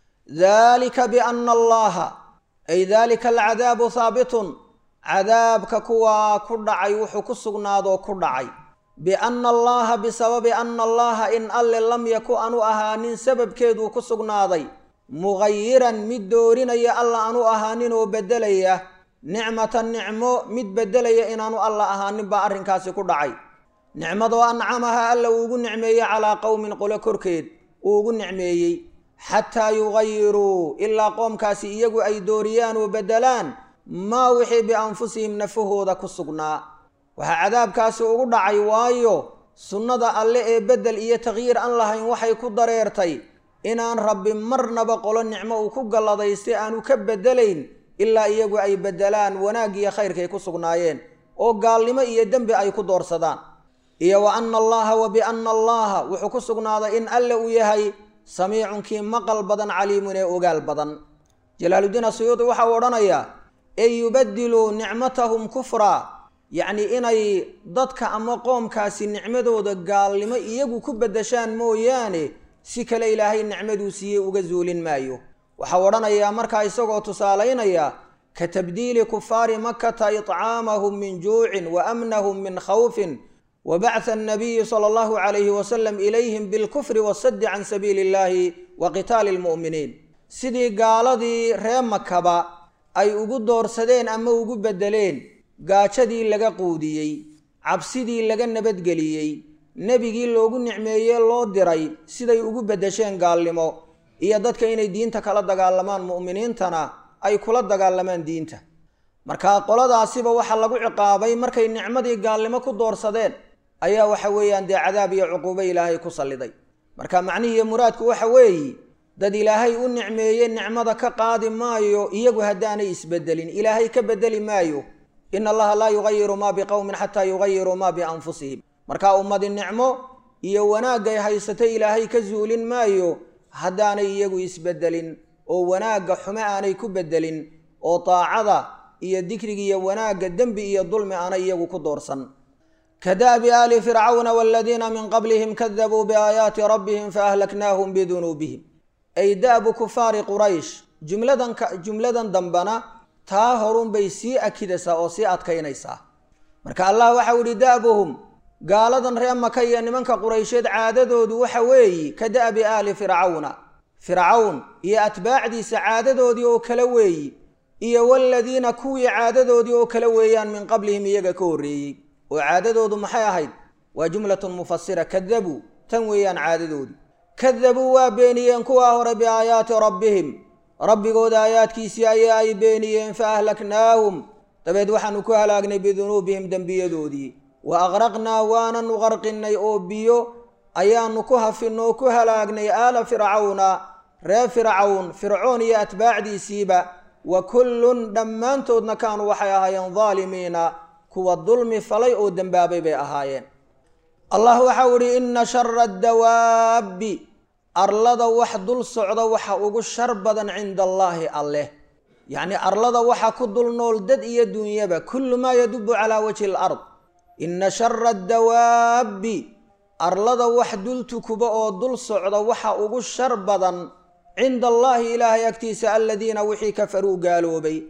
Speaker 1: dalika biana allaha ay dalika alcadaabu haabitun cadaabka kuwaa ku dhacay wuxuu ku sugnaadoo ku dhacay biana allaha bisababi ana allaha in alle lam yaku anu ahaanin sababkeeduu ku sugnaaday mugayiran mid doorinaya alla anu ahaanin oo beddelaya nicmatan nicmo mid beddelaya inaanu alla ahaanin baa arrinkaasi ku dhacay nicmadoo ancamaha alla uugu nicmeeyey calaa qowmin qolo korkeed uu ugu nicmeeyey xataa yugayiruu ilaa qoomkaasi iyagu ay dooriyaan oo beddelaan maa wixii bianfusihim nafahooda ku sugnaa waxaa cadaabkaasi ugu dhacay waayo sunnada alle ee beddel iyo takhyiir aan lahayn waxay ku dareertay inaan rabbi marnaba qolo nicmo uu ku galladaystay aanu ka beddelayn ilaa iyagu ay beddelaan wanaag iyo khayrkay ku sugnaayeen oo gaalnimo iyo dembi ay ku doorsadaan iyo wa anna allaha wa bianna allaha wuxuu ku sugnaaday in alle uu yahay samiicunkii maqal badan caliimun ee ogaal badan jalaaludiin asuyuudi waxa uu odhanayaa ey yubadiluu nicmatahum kufraa yacnii inay dadka ama qoomkaasi nicmadooda gaalnimo iyagu ku beddeshaan mooyaane si kale ilaahay nicmaduu siiyey uga zuulin maayo waxau odhanayaa markaa isagoo tusaalaynaya ka tabdiili kufaari makata iطcaamahum min juucin wa amnahum min khawfin wa bactha annabiyi sala allahu calayhi wasalam ilayhim bilkufri wasaddi can sabiili illahi wa qitaali lmu'miniin sidii gaaladii ree makaba ay ugu doorsadeen ama ugu beddeleen gaajadii laga quudiyey cabsidii laga nabadgeliyey nebigii loogu nicmeeyey loo diray siday ugu beddesheen gaalnimo iyo dadka inay diinta kala dagaalamaan mu'miniintana ay kula dagaalamaan diinta markaa qoladaasiba waxaa lagu ciqaabay markay nicmadii gaalnimo ku doorsadeen ayaa waxa weeyaan dee cadaab iyo cuquubo ilaahay ku salliday marka macnihiiyo muraadku waxa weeye dad ilaahay u nicmeeye nicmada ka qaadi maayo iyagu haddaanay isbedelin ilaahay ka bedeli maayo ina allaha laa yugayiru maa biqowmin xataa yugayiruu maa bianfusihim marka ummadi nicmo iyo wanaagay haysatay ilaahay ka zuulin maayo haddaanay iyagu isbedelin oo wanaagga xume aanay ku bedelin oo daacada iyo dikriga iyo wanaagga dembi iyo dulmi aanay iyagu ku doorsan kadaabi aali fircawna waladiina min qablihim kadabuu biaayaati rabbihim faahlaknaahum bidunuubihim ay da'bu kufaari quraysh jumladan jumladan dambana taa horunbay sii akidaysaa oo sii adkaynaysaa marka allah waxau yihi da'buhum gaaladan ree maka iyo nimanka quraysheed caadadoodu waxa weeyi ka da'bi aali fircawna fircawn iyo atbaacdiisa caadadoodii oo kale weeyi iyo waladiina kuwii caadadoodii oo kale weeyaan min qablihim iyaga ka horreeyey oo caadadoodu maxay ahayd waa jumlatun mufasira kadabuu tan weeyaan caadadoodii kadabuu waa beeniyeen kuwaa hore biaayaati rabbihim rabbigooda aayaadkiisii ayaa ay beeniyeen fa ahlaknaahum dabeed waxaanu ku halaagnay bidunuubihim dembiyadoodii wa aqraqnaa waananu qarqinnay oo biyo ayaanu ku hafinno oo ku halaagnay aala fircawna ree fircawn fircoon iyo atbaacdiisiiba wa kullun dhammaantoodna kaanuu waxay ahaayeen daalimiina kuwa dulmi falay oo dembaabay bay ahaayeen allah waxau idhi inna shara addawaabbi arlada wax dul socda waxa ugu shar badan cinda allaahi alleh yacnii arlada waxa ku dul nool dad iyo dunyaba kullu maa yadubu calaa wajhi alard inna shara addawaabbi arlada wax dul tukuba oo dul socda waxa ugu shar badan cinda allaahi ilaahay agtiisa aladiina wixii kafaruu gaaloobay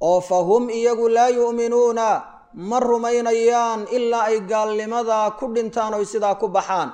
Speaker 1: oo fa hum iyagu laa yu'minuuna ma rumaynayaan ilaa ay gaalnimada ku dhintaan oy sidaa ku baxaan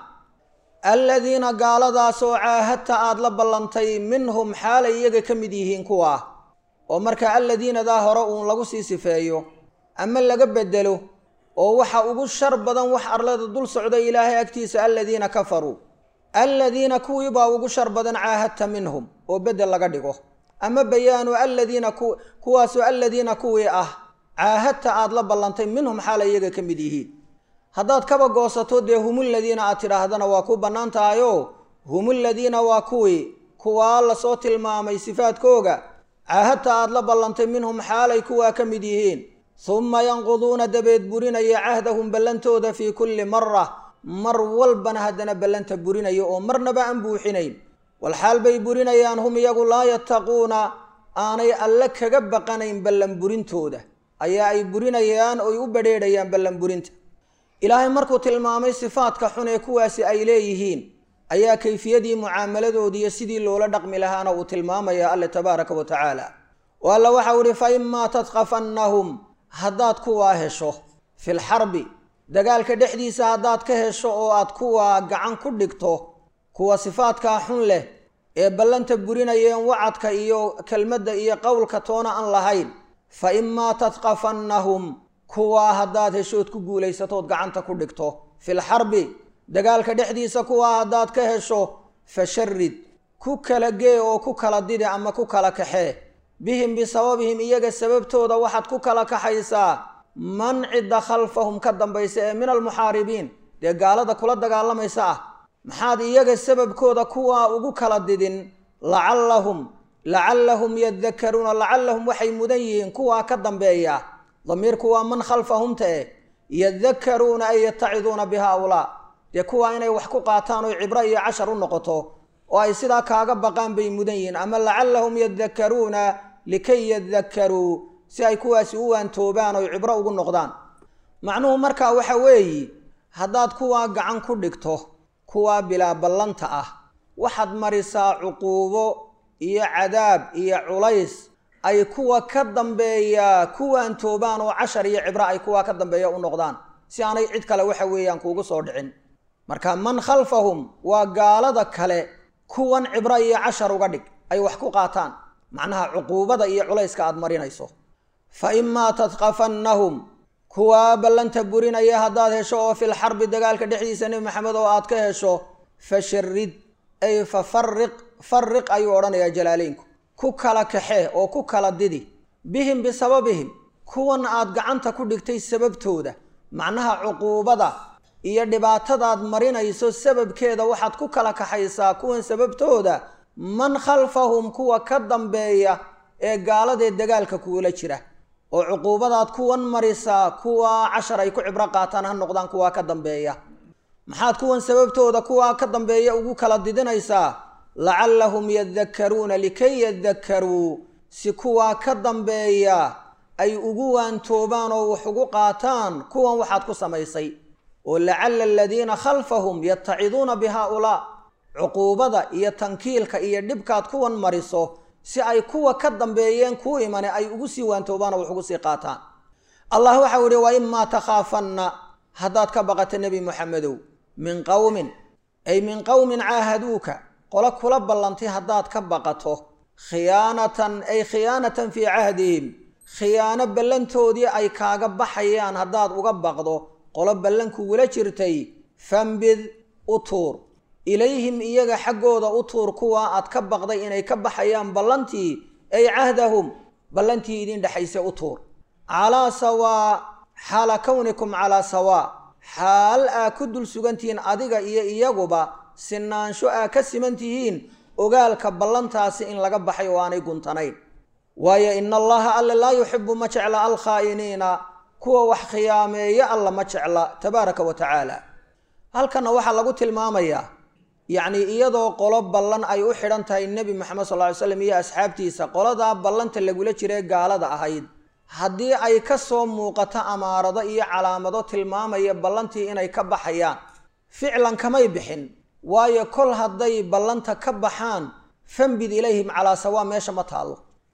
Speaker 1: alladiina gaaladaasoo caahadta aad la ballantay minhum xaalay iyaga ka mid yihiin kuwaa oo marka alladiinadaa hore uun lagu sii sifeeyo ama laga bedelo oo waxa ugu shar badan wax arlada dul socda ilaahay agtiisa aladiina kafaruu alladiina kuwii baa ugu shar badan caahadta minhum oo bedel laga dhigo ama bayaanu aladiina kuwaasoo aladiina kuwii ah caahadta aad la ballantay minhum xaalay iyaga ka mid yihiin haddaad kaba goosato dee humuladiina aad tidhaahdana waa ku bannaan tahayo humuladiina waa kuwii kuwaa lasoo tilmaamay sifaadkooga caahadta aad la ballantay minhum xaalay kuwaa ka mid yihiin humma yanquduuna dabeed burinaya cahdahum ballantooda fii kulli mara mar walbana haddana ballanta burinaya oo marnaba aan buuxinayn walxaal bay burinayaan hum iyagu laa yattaquuna aanay alle kaga baqanayn ballan burintooda ayaa ay burinayaan oy u badrheedhayaan ballan burinta ilaahay markuu tilmaamay sifaadka xun ee kuwaasi ay leeyihiin ayaa kayfiyadii mucaamaladoodiiyo sidii loola dhaqmi lahaana uu tilmaamaya alle tabaaraka wa tacaala oo alla waxau ihi fa imaa tadqafannahum haddaad kuwaa hesho filxarbi dagaalka dhexdiisa haddaad ka hesho oo aad kuwaa gacan ku dhigto kuwa sifaadkaa xun leh ee ballanta burinayeen wacadka iyo kelmadda iyo qowlka toona aan lahayn fa imaa tadqafannahum kuwaa haddaad heshood ku guulaysatood gacanta ku dhigto filxarbi dagaalka dhexdiisa kuwaa haddaad ka hesho fasharid ku kala gee oo ku kala didi ama ku kala kaxee bihim bisababihim iyaga sababtooda waxaad ku kala kaxaysaa man cidda khalfahum ka dambaysa ee min almuxaaribiin dee gaalada kula dagaalamaysa ah maxaad iyaga sababkooda kuwaa ugu kala didin lacallahum lacallahum yadakaruuna lacallahum waxay mudan yihiin kuwaa ka dambeeya damiirku waa man khalfahumta eh yadakaruuna ay yataciduuna bi haaulaa dee kuwaa inay wax ku qaataan oy cibro iyo cashar u noqoto oo ay sidaa kaaga baqaan bay mudan yihiin ama lacallahum yadakaruuna likay yadakaruu si ay kuwaasi u waantoobaan oy cibro ugu noqdaan macnuhu markaa waxa weeyi haddaad kuwaa gacan ku dhigto kuwaa bilaa ballanta ah waxaad marisaa cuquubo iyo cadaab iyo culays ay kuwa ka dambeeya ku waantoobaan oo cashar iyo cibro ay kuwaa ka dambeeya u noqdaan si aanay cid kale waxa weeyaan kuugu soo dhicin marka man khalfahum waa gaalada kale kuwan cibro iyo cashar uga dhig ay wax ku qaataan macnaha cuquubada iyo culayska aad marinayso fa imaa tadqafannahum kuwaa ballanta burinaya haddaad hesho oo fil xarbi dagaalka dhexdiisa nebi maxamed oo aad ka hesho fasharid ay fa fariq fariq ayuu odhanayaa jalaaleynku ku kala kaxee oo ku kala didi bihim bisababihim kuwan aad gacanta ku dhigtay sababtooda macnaha cuquubada iyo dhibaatadaad marinayso sababkeeda waxaad ku kala kaxaysaa kuwan sababtooda man khalfahum kuwa ka dambeeya ee gaaladee dagaalka kuula jira oo cuquubadaad kuwan marisaa kuwa cashar ay ku cibro qaataan ha noqdaan kuwaa ka dambeeya maxaad kuwan sababtooda kuwaa ka dambeeya ugu kala didinaysaa lacallahum yadakaruuna likay yadakaruu si kuwaa ka dambeeya ay ugu waantoobaan oo wax ugu qaataan kuwan waxaad ku samaysay oo lacalla aladiina khalfahum yataciduuna bi haaulaa cuquubada iyo tankiilka iyo dhibkaad kuwan mariso si ay kuwa ka dambeeyeen kuu imane ay ugu sii waantoobaan oo wax ugu sii qaataan allah waxau yihi wa imaa takhaafanna haddaad ka baqato nebi moxamedow min qowmin ay min qowmin caahaduuka qolo kula ballantay haddaad ka baqato khiyaanatan ay khiyaanatan fii cahdihim khiyaano ballantoodii ay kaaga baxayaan haddaad uga baqdo qolo ballankugula jirtay fambid u tuur ilayhim iyaga xaggooda u tuur kuwa aad ka baqday inay ka baxayaan ballantii ay cahdahum ballantii idin dhexaysa u tuur calaa sawaa xaala kownikum calaa sawaa xaal aa ku dul sugantihiin adiga iyo iyaguba sinaansho aa ka siman tihiin ogaalka ballantaasi in laga baxay oo aanay guntanayn waayo ina allaha alle laa yuxibu ma jecla alkhaa'iniina kuwa wax khiyaameeya alla ma jecla tabaaraka wa tacaala halkanna waxaa lagu tilmaamayaa yacnii iyadoo qolo ballan ay u xidhan tahay nebi moxamed sal ly slam iyo asxaabtiisa qoladaa ballanta lagula jiree gaalada ahayd haddii ay ka soo muuqato amaarado iyo calaamado tilmaamaya ballantii inay ka baxayaan ficlan kamay bixin waayo kol hadday ballanta ka baxaan fambid ilayhim calaa sawaa meesha ma taallo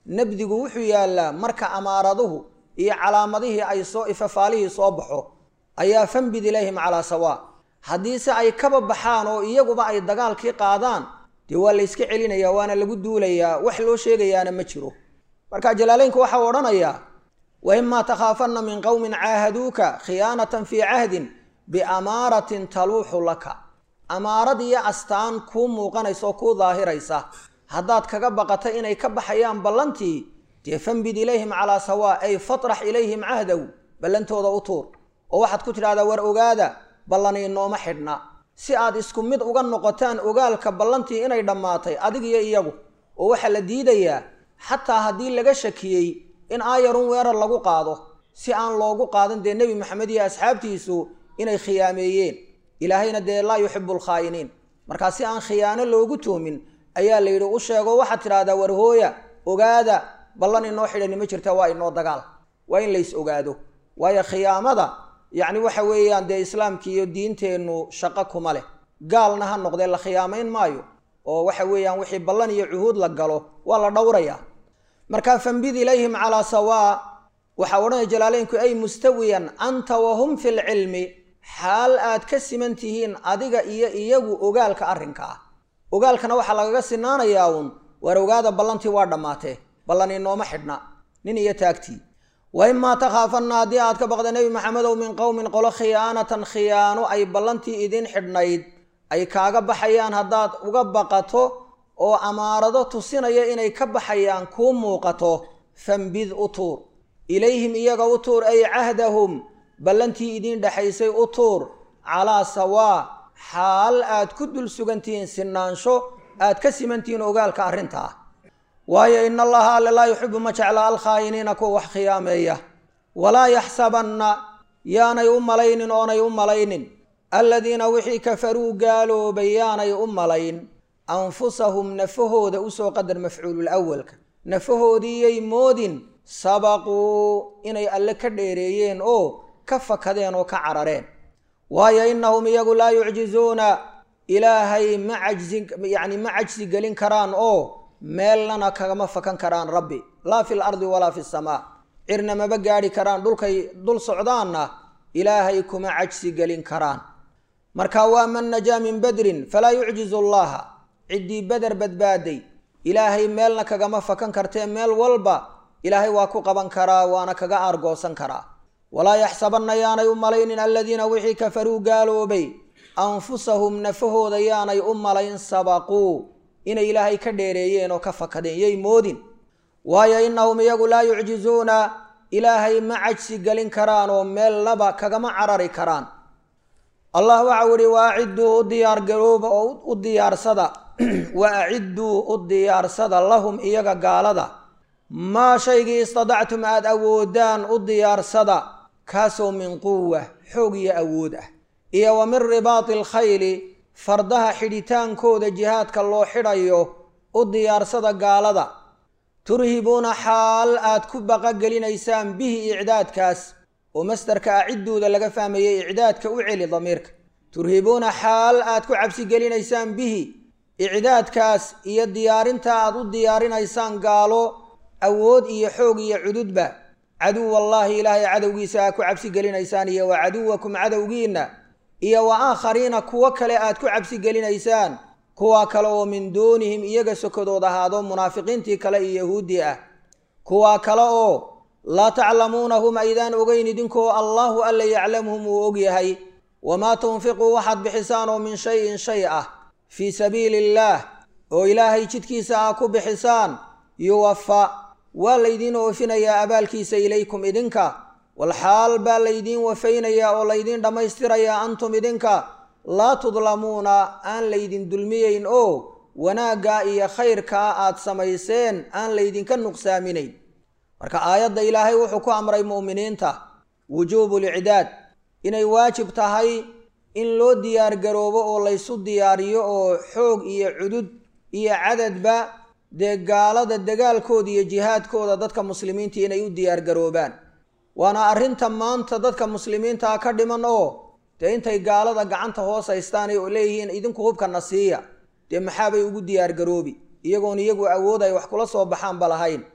Speaker 1: nabdigu wuxuu yaallaa marka amaaraduhu iyo calaamadihii ay soo ifafaalihii soo baxo ayaa fanbid ilayhim calaa sawaa haddiise ay kaba baxaan oo iyaguba ay dagaalkii qaadaan dee waa la yska celinayaa waana lagu duulayaa wax loo sheegayaana ma jiro marka jalaaleynku waxau odhanayaa wa imaa takhaafanna min qowmin caahaduuka khiyaanatan fii cahdin biamaaratin taluuxu laka amaarad iyo astaan kuu muuqanaysa oo kuu daahiraysa haddaad kaga baqata inay ka baxayaan ballantii dee fanbid ilayhim calaa sawaa ay fatrax ilayhim cahdaw ballantooda u tuur oo waxaad ku tidhahdaa war ogaada ballani nooma xidhna si aad isku mid uga noqotaan ogaalka ballantii inay dhammaatay adig iyo iyagu oo waxaa la diidayaa xataa haddii laga shakiyey in aayarun weerar lagu qaado si aan loogu qaadan dee nebi maxamed iyo asxaabtiisu inay khiyaameeyeen ilaahayna dee laa yuxibu alkhaa'iniin markaa si aan khiyaano loogu tuhmin ayaa la yidhi u sheego waxaad tidhahdaa war hooya ogaada ballan inoo xidhani ma jirta waa inoo dagaal waa in lays ogaado waayo khiyaamada yacni waxa weeyaan dee islaamki iyo diinteennu shaqo kuma leh gaalna ha noqdee la khiyaamayn maayo oo waxa weeyaan wixii ballan iyo cuhuud la galo waa la dhowrayaa markaa fanbid ilayhim calaa sawaa waxaa odhanaya jalaaleynku ay mustawiyan anta wahum fi lcilmi xaal aad ka siman tihiin adiga iyo iyagu ogaalka arrinka ah ogaalkana waxaa lagaga sinaanayaa uun waar ogaada ballantii waa dhammaatee ballan inooma xidhna nin iyo taagtii wa imaa takhaafanna haddii aad ka baqda nebi maxamedow min qowmin qolo khiyaanatan khiyaano ay ballantii idin xidhnayd ay kaaga baxayaan haddaad uga baqato oo amaarado tusinaya inay ka baxayaan kuu muuqato fanbid u tuur ilayhim iyaga u tuur ay cahdahum ballantii idiin dhexaysay u tuur calaa sawaa xaal aad ku dul sugantihiin sinaansho aad ka simantihiin ogaalka arrinta ah waayo in allaha alle laa yuxibu ma jecla alkhaa'iniina kuwa wax khiyaameeya walaa yaxsabanna yaanay u malaynin oonay u malaynin aladiina wixii kafaruu gaaloobay yaanay u malayn anfusahum nafahooda usoo qadar mafcuulul awalka nafahoodiiyay moodin sabaquu inay alle ka dheereeyeen oo ka fakadeen oo ka carareen waayo innahum iyagu laa yucjizuuna ilaahay ma cajsi yacni ma cajsi gelin karaan oo meelnana kagama fakan karaan rabbi laa fi lardi walaa fi samaa cirna maba gaadhi karaan dhulkay dul socdaanna ilaahay kuma cajsi gelin karaan marka waa man najaa min badrin falaa yucjizu allaha ciddii beder badbaaday ilaahay meelna kagama fakan kartee meel walba ilaahay waa ku qaban karaa waana kaga aargoosan karaa walaa yaxsabanna yaanay u malaynin aladiina wixii kafaruu gaaloobay anfusahum nafahooda yaanay u malayn sabaquu inay ilaahay ka dheereeyeen oo ka fakadeen yay moodin waayo innahum iyagu laa yucjizuuna ilaahay ma cajsi gelin karaan oo meelnaba kagama carari karaan allah waxau ihi wa acidduu u diyaargarooba oo u diyaarsada wa acidduu u diyaarsada lahum iyaga gaalada maa shaygii istadactum aada awoodaan u diyaarsada kaasoo min quwa xoog iyo awood ah iyo wa min ribaati alkhayli fardaha xidhitaankooda jihaadka loo xidhayo u diyaarsada gaalada turhibuuna xaal aad ku baqagelinaysaan bihi icdaadkaas oo masdarka acidduuda laga fahmayay icdaadka u celi damiirka turhibuuna xaal aad ku cabsigelinaysaan bihi icdaadkaas iyo diyaarinta aad u diyaarinaysaan gaalo awood iyo xoog iyo cududba caduwallaahi ilaahay cadowgiisa aad ku cabsigelinaysaan iyo wa caduwakum cadowgiinna iyo wa aakhariina kuwo kale aad ku cabsigelinaysaan kuwa kale oo min duunihim iyaga sokodood ahaado munaafiqiintii kale iyo yahuuddii ah kuwa kale oo laa taclamuunahum aydaan ogeyn idinkoo allaahu alla yaclamuhum uu og yahay wamaa tunfiquu waxaad bixisaan oo min shayin shay ah fii sabiili illaah oo ilaahay jidkiisa aa ku bixisaan yuwafa waa laydiin oofinayaa abaalkiisa ilaykum idinka walxaal baa laydiin wafaynayaa oo laydiin dhammaystirayaa antum idinka laa tudlamuuna aan laydin dulmiyeyn oo wanaaggaa iyo khayrkaa aad samayseen aan laydinka nuqsaaminayn marka aayadda ilaahay wuxuu ku amray mu'miniinta wujuubu licdaad inay waajib tahay in loo diyaargaroobo oo laysu diyaariyo oo xoog iyo cudud iyo cadadba dee gaalada dagaalkooda iyo jihaadkooda dadka muslimiinta inay u diyaargaroobaan waana arrinta maanta dadka muslimiintaa ka dhiman oo dee intay gaalada gacanta hoos haystaanay oo leeyihiin idinku hubkana siiya dee maxaabay ugu diyaargaroobi iyagoon iyagu awood ay wax kula soo baxaanba lahayn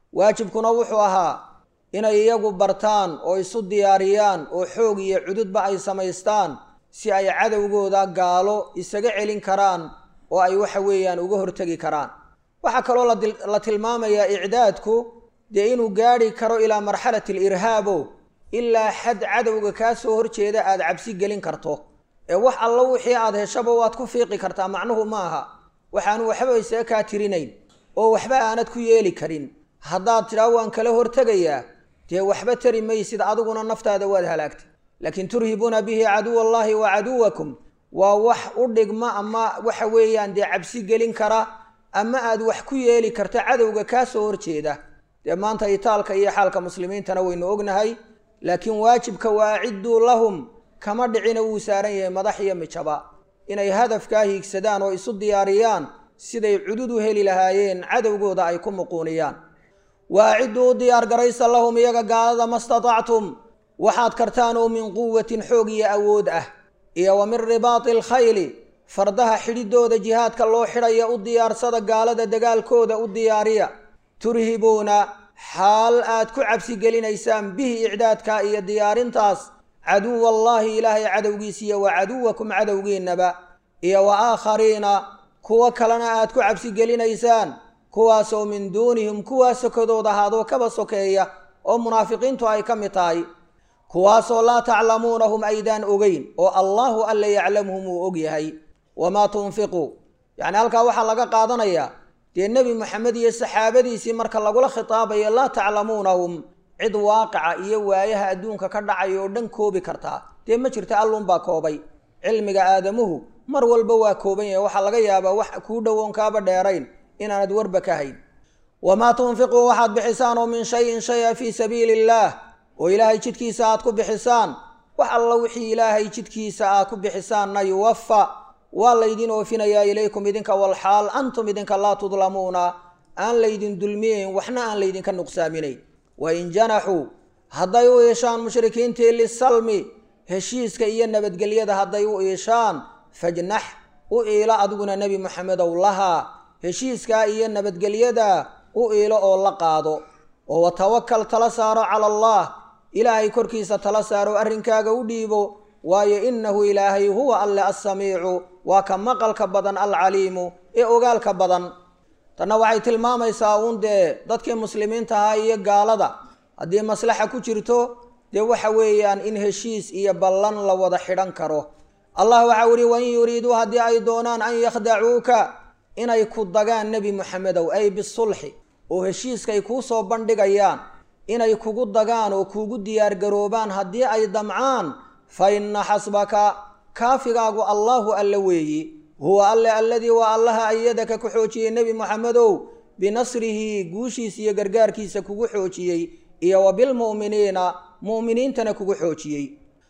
Speaker 1: waajibkuna wuxuu ahaa inay iyagu bartaan oo isu diyaariyaan oo xoog iyo cududba ay samaystaan si ay cadowgooda gaalo isaga celin karaan oo ay waxa weeyaan uga hortegi karaan waxaa kaloo la tilmaamayaa icdaadku dee inuu gaadhi karo ilaa marxalati alirhaabo ilaa xad cadowga kaa soo horjeeda aada cabsi gelin karto ee wax allo wixii aada heshaba waad ku fiiqi kartaa macnuhu ma aha waxaanu waxba isaga kaa tirinayn oo waxba aanad ku yeeli karin haddaad tidhaa waan kala hortegayaa dee waxba tari maysid adiguna naftaada waad halaagtay laakiin turhibuuna bihi caduwa allahi wa caduwakum waa wax u dhigma ama waxa weeyaan dee cabsi gelin kara ama aad wax ku yeeli karta cadowga kaa soo horjeeda dee maanta itaalka iyo xaalka muslimiintana waynu ognahay laakiin waajibka waa acidduu lahum kama dhicina wuu saaran yahay madax iyo mijaba inay hadafkaa hiigsadaan oo isu diyaariyaan siday cudud u heli lahaayeen cadowgooda ay ku muquuniyaan wa acidduu u diyaargaraysa lahum iyaga gaalada ma statactum waxaad kartaan oo min quwatin xoog iyo awood ah iyo wa min ribaati alkhayli fardaha xidhidooda jihaadka loo xidhaya u diyaarsada gaalada dagaalkooda u diyaariya turhibuuna xaal aad ku cabsi gelinaysaan bihi icdaadka iyo diyaarintaas caduwa allaahi ilaahay cadowgiisiiyo wa caduwakum cadowgiinnaba iyo wa aakhariina kuwo kalena aad ku cabsi gelinaysaan kuwaasoo min duunihim kuwaa sokodooda ahaadoo kaba sokeeya oo munaafiqiintu ay ka mid tahay kuwaasoo laa taclamuunahum aydaan ogeyn oo allaahu alla yaclamuhum uu og yahay wamaa tunfiquu yacni halkaa waxaa laga qaadanayaa dee nebi moxamed iyo saxaabadiisii marka lagula khitaabayo laa taclamuunahum cid waaqica iyo waayaha adduunka ka dhacaya oo dhan koobi kartaa dee ma jirta allunbaa koobay cilmiga aadamuhu mar walba waa kooban yahay waxaa laga yaabaa wax kuu dhowoon kaaba dheerayn inaanad warba ka hayn wamaa tunfiquu waxaad bixisaan oo min shayin shaya fii sabiili illaah oo ilaahay jidkiisa aad ku bixisaan wax alla wixii ilaahay jidkiisa aad ku bixisaanna yuwafa waa laydin oofinayaa ilaykum idinka walxaal antum idinka laa tudlamuuna aan laydin dulmiyeyn waxna aan laydinka nuqsaaminayn wain janaxuu hadday u iishaan mushrikiintii lisalmi heshiiska iyo nabadgelyada hadday u iishaan fajnax u iilo adiguna nebi moxamedow lahaa heshiiskaa iyo nabadgelyada u iilo oo la qaado oo watawakal tala saaro cala allah ilaahay korkiisa tala saaro arrinkaaga u dhiibo waayo innahu ilaahay huwa alle assamiicu waa ka maqalka badan alcaliimu ee ogaalka badan tanna waxay tilmaamaysaa uun dee dadkii muslimiinta ahaa iyo gaalada haddii maslaxa ku jirto dee waxa weeyaan in heshiis iyo ballan la wada xidhan karo allah waxau ihi wain yuriiduu haddii ay doonaan an yakhdacuuka inay ku dagaan nebi moxamedow ay bisulxi oo heshiiskay kuu soo bandhigayaan inay kugu dagaan oo kuugu diyaargaroobaan haddii ay damcaan fa inna xasbaka kaafigaagu allaahu alle weeyi huwa alle alladii waa allaha ayadaka ku xoojiyey nebi moxamedow binasrihi guushiisa iyo gargaarkiisa kugu xoojiyey iyo wa bilmu'miniina mu'miniintana kugu xoojiyey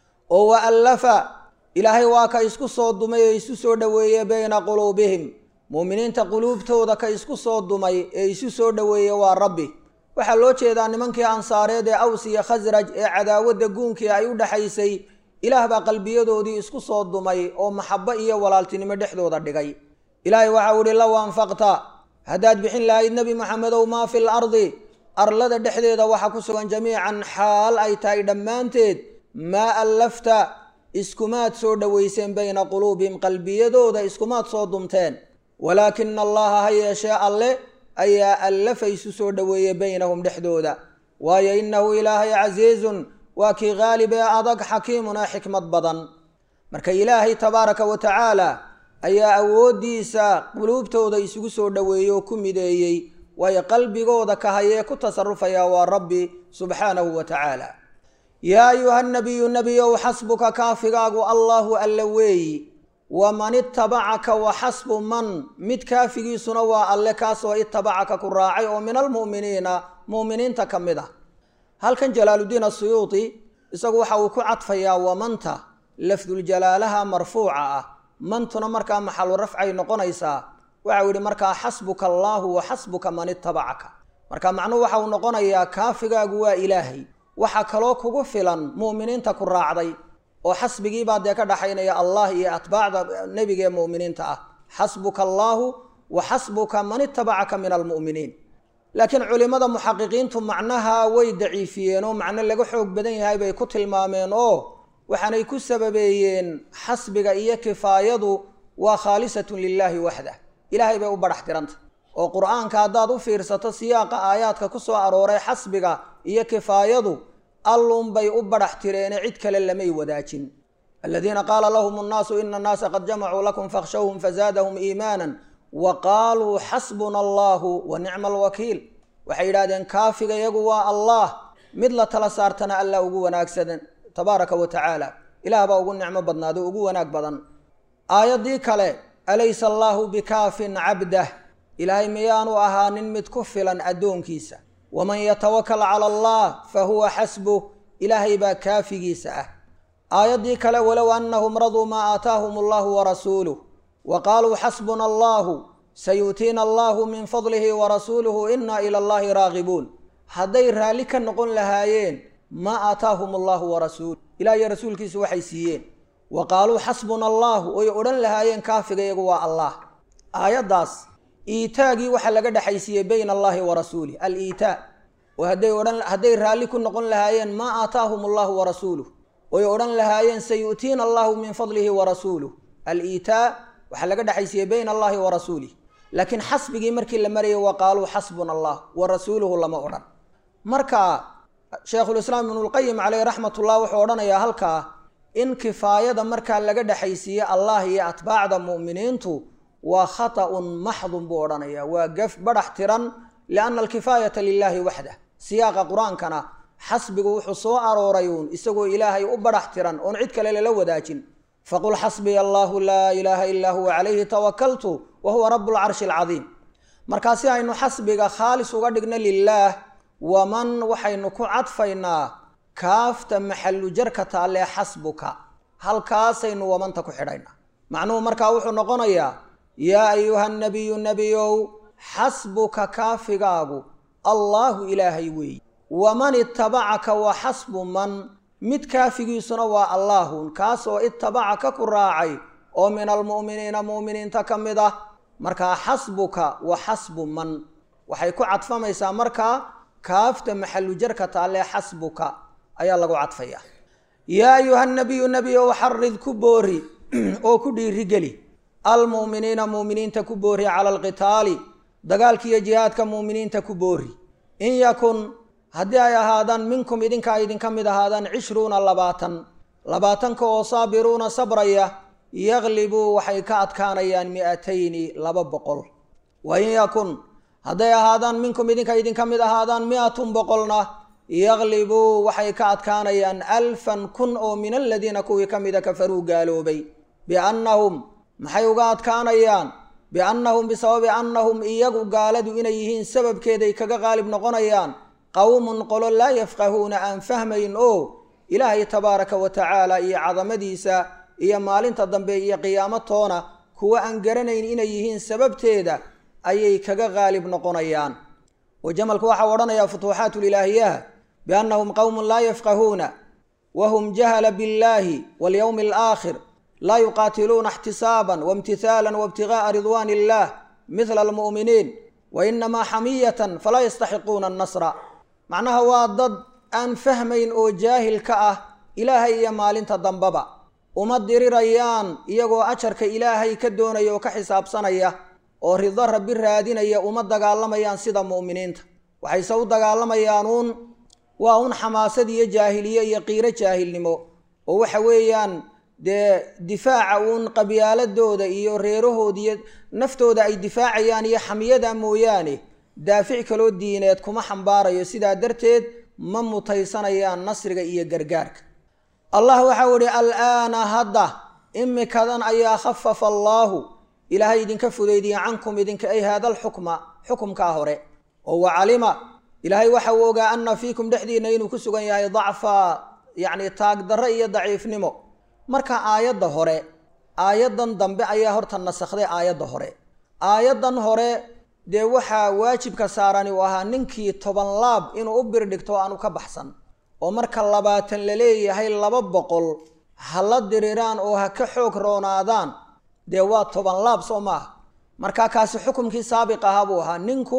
Speaker 1: oo wa allafa ilaahay waa ka isku soo dumay ee isu soo dhoweeye bayna quluubihim mu'miniinta quluubtooda ka isku soo dumay ee isu soo dhoweeye waa rabbi waxaa loo jeedaa nimankii ansaareed ee aws iyo khasraj ee cadaawadda guunkii ay u dhexaysay ilaah baa qalbiyadoodii isku soo dumay oo maxabo iyo walaaltinimo dhexdooda dhigay ilaahay waxau ihi low anfaqta haddaad bixin lahayd nebi moxamedow maa fi l ardi arlada dhexdeeda waxa ku sugan jamiican xaal ay tahay dhammaanteed maa allafta iskumaad soo dhowayseen bayna quluubihim qalbiyadooda iskumaad soo dumteen walaakina allaha ha yeeshee alle ayaa allafa isu soo dhoweeyey baynahum dhexdooda waayo innahu ilaahay casiizun waa kii qaalib ee adag xakiimun ee xikmad badan marka ilaahay tabaaraka wa tacaala ayaa awooddiisa quluubtooda isugu soo dhoweeyey oo ku mideeyey waayo qalbigooda ka hayee ku tasarufaya waa rabbi subxaanahu wa tacaala yaa ayuha nabiyu nebiyow xasbuka kaafigaagu allaahu alla weeyi waman itabacaka wa xasbu man mid kaafigiisuna waa alle kaasoo itabacaka ku raacay oo min almu'miniina mu'miniinta ka mid ah halkan jalaaluddiin asuyuuti isagu waxa uu ku cadfayaa wamanta lafduljalaalaha marfuuca ah mantuna markaa maxalu rafcay noqonaysaa waxau yidhi markaa xasbuka allaahu wa xasbuka man itabacaka marka macnuhu waxa uu noqonayaa kaafigaagu waa ilaahay waxa kaloo kugu filan mu'miniinta ku raacday oo xasbigiibaa dee ka dhaxaynaya allah iyo atbaacda nebiga ee mu'miniinta ah xasbuka allaahu wa xasbuka man itabacaka min almu'miniin laakiin culimmada muxaqiqiintu macnaha way daciifiyeen oo macno laga xoog badan yahay bay ku tilmaameen oo waxaanay ku sababeeyeen xasbiga iyo kifaayadu waa khaalisatun lilaahi waxdah ilaahay bay u badhax tiranta oo qur-aanka haddaad u fiirsato siyaaqa aayaadka ku soo arooray xasbiga iyo kifaayadu allunbay u badhax tireene cid kale lamay wadaajin aladiina qaala lahum annaasu ina annaasa qad jamacuu lakum fakhshawhum fazaadahum iimaanan wa qaaluu xasbuna allahu wa nicma alwakiil waxay yidhahdeen kaafiga iyagu waa allah mid la tala saartana allah ugu wanaagsadan tabaaraka wa tacaala ilaah baa ugu nicmo badnaado ugu wanaag badan aayaddii kale alaysa allaahu bikaafin cabdah ilaahay miyaanu ahaanin mid ku filan addoonkiisa waman yatawakal cala allah fa huwa xasbuh ilaahay baa kaafigiisa ah aayaddii kale walow annahum raduu maa aataahum allahu warasuuluh wa qaaluu xasbuna allahu sayu'tiina allahu min fadlihi warasuuluhu inna ila allahi raagibuun hadday raalli ka noqon lahaayeen maa aataahum allahu warasuuluh ilaah iyo rasuulkiisu waxay siiyeen wa qaaluu xasbuna allahu oy odhan lahaayeen kaafiga iyagu waa allah aayaddaas iitaagii waxaa laga dhexaysiiyey bayna allahi wa rasuulih al-iitaa oo hadday odhan hadday raalli ku noqon lahaayeen maa aataahum allahu warasuuluh oy odhan lahaayeen sayu'tiina allahu min fadlihi warasuuluh al-iitaa waxaa laga dhexaysiiyey bayna allahi wa rasuulih laakiin xasbigii markii la marayay wa qaaluu xasbuna allah wa rasuuluhu lama odhan marka sheekhulislaam ibnulqayim caleyh raxmatullah wuxuu odhanayaa halkaa in kifaayada markaa laga dhexaysiiye allah iyo atbaacda mu'miniintu waa khata'un maxdun buu odhanayaa waa gaf badhax tiran lianna alkifaayata lilaahi waxdah siyaaqa qur-aankana xasbigu wuxuu soo arooray uun isagoo ilaahay u badhax tiran oon cid kale lala wadaajin faqul xasbiya allahu laa ilaaha ilaa huwa calayhi tawakaltu wa huwa rabu lcarshi alcadiim markaa si aynu xasbiga khaalis uga dhigno lilaah waman waxaynu ku cadfaynaa kaafta maxallu jarka taallee xasbuka halkaasaynu wamanta ku xidhaynaa macnuhu markaa wuxuu noqonayaa yaa ayuha nabiyu nebiyow xasbuka kaafigaagu allaahu ilaahay weeye waman itabacaka wa xasbu man mid kaafigiisuna waa allaahun kaasoo itabacaka ku raacay oo min almu'miniina mu'miniinta ka mid ah markaa xasbuka wa xasbu man waxay ku cadfamaysaa markaa kaafta maxallu jarka taallee xasbuka ayaa lagu cadfayaa yaa ayuha nabiyu nebiyow xarid ku boori oo ku dhiirigeli almu'miniina mu'miniinta ku boori cala alqitaali dagaalkiiyo jihaadka mu'miniinta ku boori in yakun haddii ay ahaadaan minkum idinka ay idinka mid ahaadaan cishruuna labaatan labaatanka oo saabiruuna sabraya yaglibuu waxay ka adkaanayaan mi'atayni laba boqol wa in yakun hadday ahaadaan minkum idinka idinka mid ahaadaan mi-atun boqolna yaglibuu waxay ka adkaanayaan alfan kun oo min aladiina kuwii ka mida kafaruu gaaloobay biannahum maxay uga adkaanayaan biannahum bisababi annahum iyagu gaaladu inay yihiin sababkeeday kaga qaalib noqonayaan qowmun qolo laa yafqahuuna aan fahmayn oo ilaahay tabaaraka wa tacaala iyo cadamadiisa iyo maalinta dambe iyo qiyaamo toona kuwa aan garanayn inay yihiin sababteeda ayay kaga qaalib noqonayaan oo jamalku waxau odhanayaa futuuxaatulilaahiyaha biannahum qowmun laa yafqahuuna wahum jahala biاllaahi walyowmi alaakhir laa yuqaatiluuna ixtisaaban waimtihaalan waibtigaaa ridwaan illah midla almu'miniin wa inamaa xamiyatan falaa yastaxiquuna annasra macnaha waa dad aan fahmayn oo jaahil ka ah ilaahay iyo maalinta dambaba uma dirirayaan iyagoo ajarka ilaahay ka doonaya oo ka xisaabsanaya oo rido rabbi raadinaya uma dagaalamayaan sida mu'miniinta waxayse u dagaalamayaan uun waa un xamaasad iyo jaahiliye iyo qiiro jaahilnimo oo waxa weeyaan dee difaaca uun qabyaaladooda iyo reerahooda iyo naftooda ay difaacayaan iyo xamiyada mooyaane daafic kaloo diineed kuma xambaarayo sidaa darteed ma mutaysanayaan nasriga iyo gargaarka allah waxau idhi al'aana hadda imikadan ayaa khafafa allaahu ilaahay idinka fudaydiya cankum idinka ay haada alxukma xukumkaa hore oo wa calima ilaahay waxa uu ogaa anna fiikum dhexdiinna inuu ku sugan yahay dacfa yacni taagdarre iyo daciifnimo marka aayadda hore aayaddan dambe ayaa horta nasakhday aayadda hore aayaddan hore dee waxaa waajibka saarani u ahaa ninkii toban laab inuu u birdhigto aanu ka baxsan oo marka labaatan la leeyahay laba boqol ha la diriraan oo ha ka xoog roonaadaan dee waa toban laab soo maaha markaa kaasi xukumkii saabiq ahaa buu ahaa ninku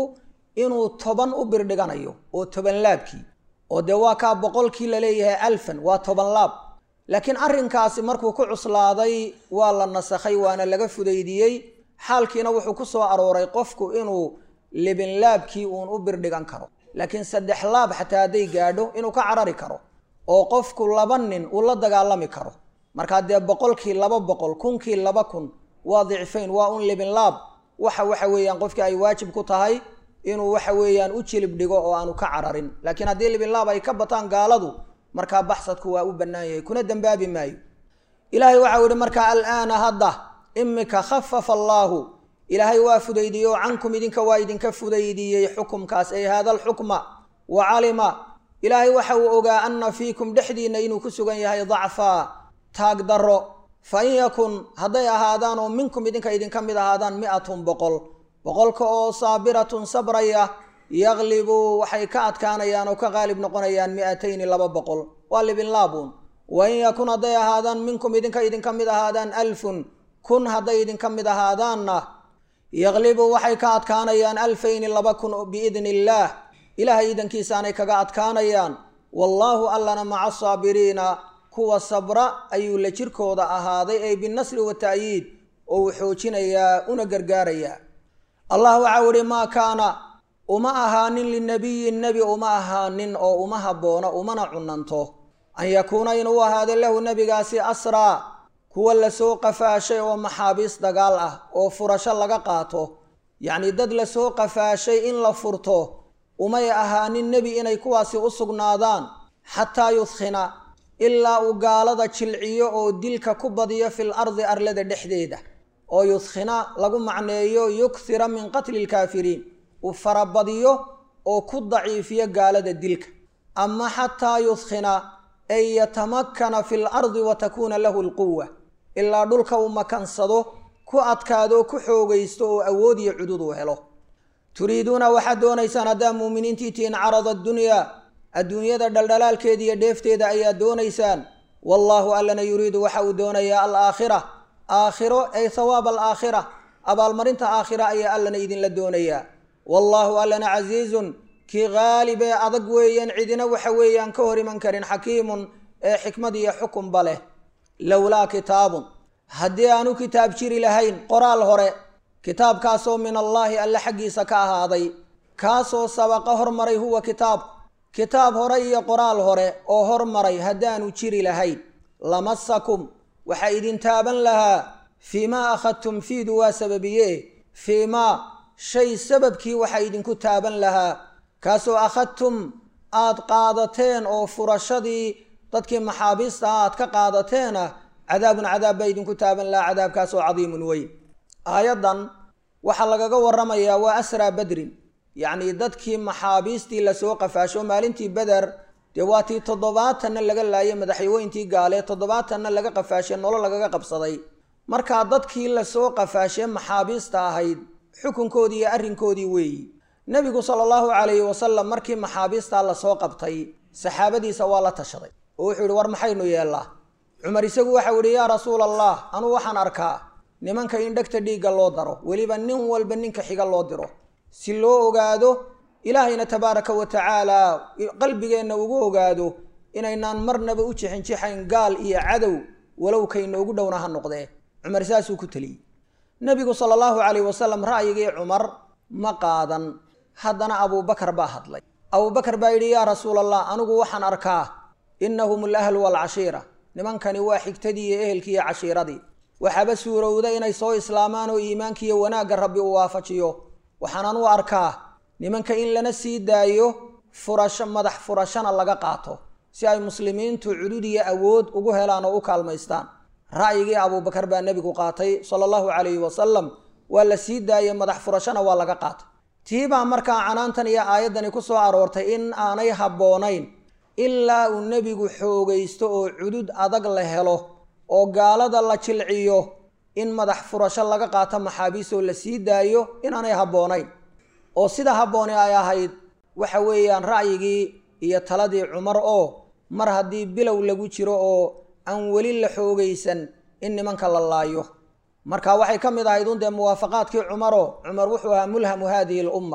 Speaker 1: inuu toban u birdhiganayo oo toban laabkii oo dee waa kaa boqolkii la leeyahay alfan waa toban laab laakiin arrinkaasi markuu ku cuslaaday waa la nasakhay waana laga fudaydiyey xaalkiina wuxuu ku soo arooray qofku inuu libinlaabkii uun u birdhigan karo laakiin saddex laab xataa hadday gaadho inuu ka carari karo oo qofku laba nin uu la dagaalami karo markaa dee boqolkii laba boqol kunkii laba kun waa dicfayn waa un libinlaab waxa waxa weeyaan qofkii ay waajib ku tahay inuu waxa weeyaan u jilib dhigo oo aanu ka cararin laakiin haddii libinlaab ay ka bataan gaaladu markaa baxsadku waa u bannaan yahay kuna dembaabi maayo ilaahay waxau yihi markaa alaana hadda imika khafafa allaahu ilaahay waa fudaydiyey oo cankum idinka waa idinka fudaydiyey xukumkaas ay haada alxukma wa calima ilaahay waxa uu ogaa anna fiikum dhexdiinna inuu ku sugan yahay dacfaa taag darro fa in yakun hadday ahaadaan oo minkum idinka idinka mid ahaadaan mi-atun boqol boqolka oo saabiratun sabraya yaklibuu waxay ka adkaanayaan oo ka qaalib noqonayaan mi-atayni laba boqol waa libinlaabuun wa in yakun hadday ahaadaan minkum idinka idinka mid ahaadaan alfun kun hadday idinka mid ahaadaanna yaklibuu waxay ka adkaanayaan alfayni laba kun biidni illaah ilaahay idankiisaanay kaga adkaanayaan wallaahu allana maca asaabiriina kuwa sabra ayuu la jirkooda ahaaday ay binasri wata'yiid oo uu xoojinayaa una gargaarayaa allah waxau ihi maa kaana uma ahaanin linabiyin nebi uma ahaanin oo uma habboona umana cunanto an yakuuna inuu ahaado lahu nebigaasi asraa kuwa lasoo qafaashay oo maxaabiis dagaal ah oo furasho laga qaato yacnii dad lasoo qafaashay in la furto umay ahaanin nebi inay kuwaasi u sugnaadaan xataa yudkhina ilaa uu gaalada jilciyo oo dilka ku badiyo fil ardi arlada dhexdeeda oo yudkhina lagu macneeyo yukhira min qatli lkaafiriin uu farabadiyo oo ku daciifiyo gaalada dilka ama xataa yudkhina ay yatamakana fi lardi wa takuuna lahu lquwa ilaa dhulka uu makansado ku adkaado ku xoogaysto oo awood iyo cudud uu helo turiiduuna waxaad doonaysaan haddaa muuminiintii tihiin carada addunyaa adduunyada dhaldhalaalkeeda iyo dheefteeda ayaad doonaysaan wallaahu allana yuriidu waxa uu doonayaa alaakhira aakhiro ay thawaab alaakhira abaalmarinta aakhira ayaa allana idinla doonayaa wallaahu allana casiizun kii qaalib ee adag weeyaan cidina waxa weeyaan ka hor iman karin xakiimun ee xikmad iyo xukunba leh lowlaa kitaabun haddii aanu kitaab jiri lahayn qoraal hore kitaabkaasoo min allaahi alle xaggiisa ka ahaaday kaasoo sabaqa hormaray huwa kitaabku kitaab hore iyo qoraal hore oo hormaray haddaanu jiri lahayn lamasakum waxaa idin taaban lahaa fii maa akhadtum fiidu waa sababiye fii maa shay sababkii waxaa idinku taaban lahaa kaasoo akhadtum aad qaadateen oo furashadii dadkii maxaabiista ah aad ka qaadateena cadaabun cadaab baa idinku taaban lahaa cadaabkaasoo cadiimun weyn aayaddan waxaa lagaga waramayaa waa asraa badrin yacnii dadkii maxaabiistii lasoo qafaasho maalintii beder dee waa tii toddobaatanna laga laayay madaxweyntii gaale toddobaatanna laga qafaashay nolo lagaga qabsaday markaa dadkii lasoo qafaashee maxaabiista ahayd xukunkoodii iyo arrinkoodii weeyi nebigu sala allahu calayhi wasalam markii maxaabiistaa lasoo qabtay saxaabadiisa waa la tashaday oo wuxuu yihi war maxaynu yeellaa cumar isagu waxau yihi yaa rasuula allah anuu waxaan arkaa nimanka in dhegta dhiigga loo daro weliba nin walba ninka xiga loo diro si loo ogaado ilaahayna tabaaraka wa tacaala qalbigeenna ugu ogaado inaynaan marnaba u jixinjixayn gaal iyo cadow walow kaynoogu dhowna ha noqdee cumar saasuu ku teliyey nebigu sala allahu calayh wasalam ra'yigii cumar ma qaadan haddana abuubakar baa hadlay abuubakar baa yidhi yaa rasuula allah anigu waxaan arkaa innahum alahlu waalcashiira nimankani waa xigtadii iyo ehelkii iyo cashiiradii waxaaba suurowda inay soo islaamaan oo iimaankiiyo wanaagga rabbi uu waafajiyo waxaanan u arkaa nimanka in lana sii daayo furasho madax furashana laga qaato si ay muslimiintu cudud iyo awood ugu helaan oo u kaalmaystaan ra'yigii abuubakar baa nebigu qaatay sala allahu calayhi wasalam waa la sii daayey madax furashona waa laga qaatay tii baa markaa canaantan iyo aayaddani ku soo aroortay in aanay habboonayn ilaa uu nebigu xoogaysto oo cudud adag la helo oo gaalada la jilciyo in madax furasho laga qaato maxaabiistoo la sii daayo inaanay habboonayn oo sida habbooni ay ahayd waxa weeyaan ra'yigii iyo taladii cumar oo mar haddii bilow lagu jiro oo aan weli la xoogaysan in nimanka la laayo marka waxay ka mid ahayd un dee muwaafaqaadkii cumaroo cumar wuxuu ahaa mulhamu haadihi lumma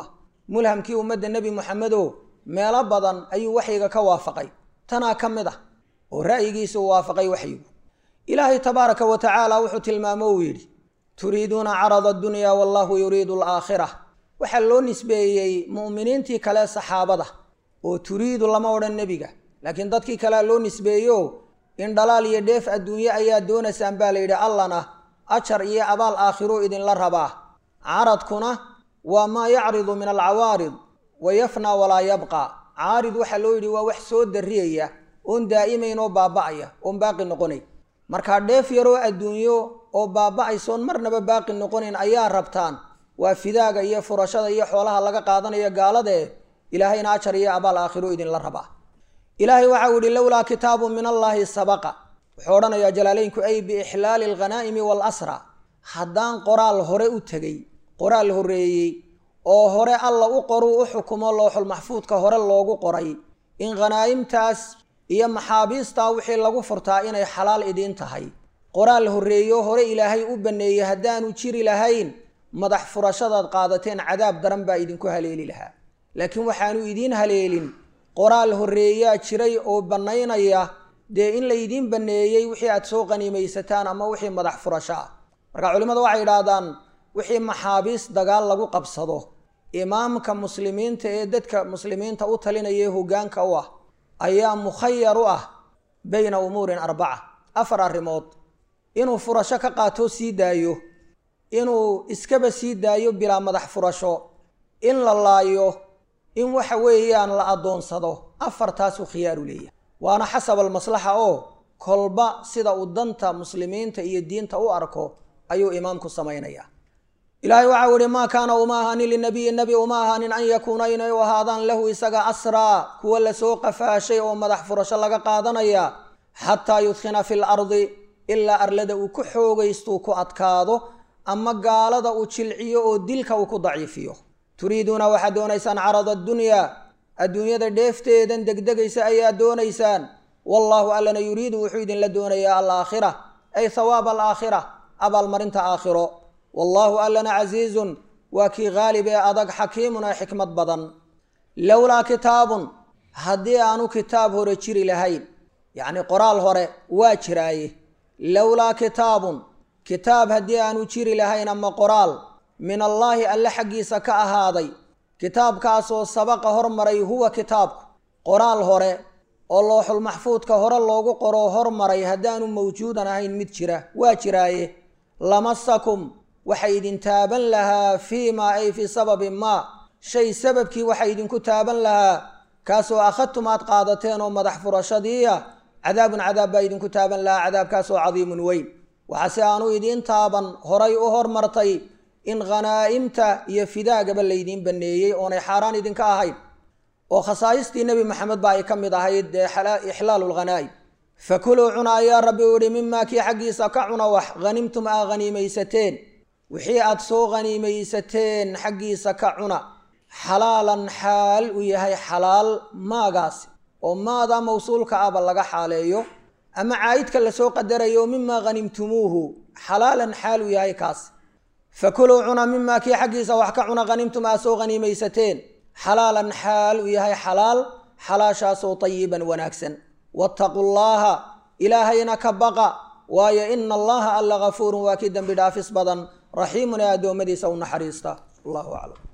Speaker 1: mulhamkii ummadda nebi moxamedo meelo badan ayuu waxyiga ka waafaqay tanaa ka mid ah oo ra'yigiisa uu waafaqay waxyigu ilaahay tabaaraka wa tacaala wuxuu tilmaamo uu yidhi turiiduuna carada addunya wallahu yuriidu alaakhira waxaa loo nisbeeyey mu'miniintii kale saxaabada oo turiidu lama odhan nebiga laakiin dadkii kalea loo nisbeeyo in dhalaal iyo dheef adduunye ayaa doonaysaan baa la yidhi allana ajar iyo abaal aakhiruu idinla rabaa caradkuna waa maa yacridu min alcawaarid wa yafnaa walaa yabqa caarid waxaa loo yidhi waa wax soo darriyaya oon daa'imayn oo baaba'aya oon baaqi noqonay markaa dheef yaroo adduunyo oo baaba'aysoon marnaba baaqi noqonayn ayaa rabtaan waa fidaaga iyo furashada iyo xoolaha laga qaadanayo gaaladae ilaahayna ajar iyo abaal aakhiruu idinla rabaa ilaahay waxau yihi lowlaa kitaabu min allaahi sabaqa wuxuu odhanayaa jalaaleynku ay biixlaali alghanaa'imi waalasra haddaan qoraal hore u tegey qoraal horreeyey oo hore alla u qoruu u xukumo looxul maxfuudka hore loogu qoray in khanaa'imtaas iyo maxaabiistaa wixii lagu furtaa inay xalaal idiin tahay qoraal horreeyo hore ilaahay u banneeyey haddaanu jiri lahayn madax furashadaad qaadateen cadaab daran baa idinku haleeli lahaa laakiin waxaanu idiin haleelin qoraal horreeyaa jiray oo bannaynaya dee in laydiin banneeyey wixii aad soo qaniimaysataan ama wixii madax furasho ah marka culimmadu waxay yidhaahdaan wixii maxaabiis dagaal lagu qabsado imaamka muslimiinta ee dadka muslimiinta u talinaya ee hoggaanka u ah ayaa mukhayar u ah bayna umuurin arbaca afar arrimood inuu furasho ka qaatoo sii daayo inuu iskaba sii daayo bilaa madax furasho in la laayo in waxa weeyaan la addoonsado afartaasuu khiyaaru leeyahay waana xasab almaslaxa oo kolba sida uu danta muslimiinta iyo diinta u arko ayuu imaamku samaynayaa ilaahay waxau ihi maa kaana uma ahaanin linabiyi nebi uma ahaanin an yakuuna inay u ahaadaan lahu isaga asraa kuwa lasoo qafaashay oo madax furasho laga qaadanaya xataa yudkhina fi lardi ilaa arlada uu ku xoogaystuu ku adkaado ama gaalada uu jilciyo oo dilka uu ku daciifiyo turiiduuna waxaad doonaysaan carada addunyaa adduunyada dheefteedan degdegaysa ayaa doonaysaan wallaahu allana yuriidu wuxuu idinla doonayaa alaakhira ay hawaaba alaakhira abaalmarinta aakhiro wallaahu allana casiizun waa kii haalib ee adag xakiimun ee xikmad badan lowlaa kitaabun haddii aanu kitaab hore jiri lahayn yacni qoraal hore waa jiraaye lowlaa kitaabun kitaab haddii aanu jiri lahayn ama qoraal min allaahi alle xaggiisa ka ahaaday kitaabkaasoo sabaqa hormaray huwa kitaabku qoraal hore oo looxul maxfuudka hore loogu qoroo hormaray haddaanu mawjuudan ahayn mid jira waa jiraaye lamasakum waxa idin taaban lahaa fii maa ay fii sababi maa shay sababkii waxa idinku taaban lahaa kaasoo akhadtum aad qaadateen oo madax furashadiiya cadaabun cadaab baa idinku taaban lahaa cadaabkaasoo cadiimun weyn waxaase aanu idiin taaban horay u hormartay in khanaa'imta iyo fidaagaba laydiin banneeyey oonay xaaraan idinka ahayn oo khasaa'istii nebi maxamed ba ay ka mid ahayd dee ixlaalu lghanaa'im fakuluu cuna ayaa rabbi u ihi mimaa kii xaggiisa ka cuna wax hanimtum aa haniimaysateen wixii aad soo haniimaysateen xaggiisa ka cuna xalaalan xaal uu yahay xalaal maagaasi oo maadaa mawsuulka ahba laga xaaleeyo ama caa'idka lasoo qadarayo mimaa hanimtumuuhu xalaalan xaal uu yahay kaas fakuluu cuna mimaa kii xaggiisa wax ka cuna hanimtum aa soo haniimaysateen xalaalan xaal uu yahay xalaal xalaashaasoo tayiban wanaagsan wattaquu llaaha ilaahayna ka baqa waayo ina allaha alla gafuurun waa kii dembi dhaafis badan raxiimun ee addoommadiisa u naxariista allahu aclam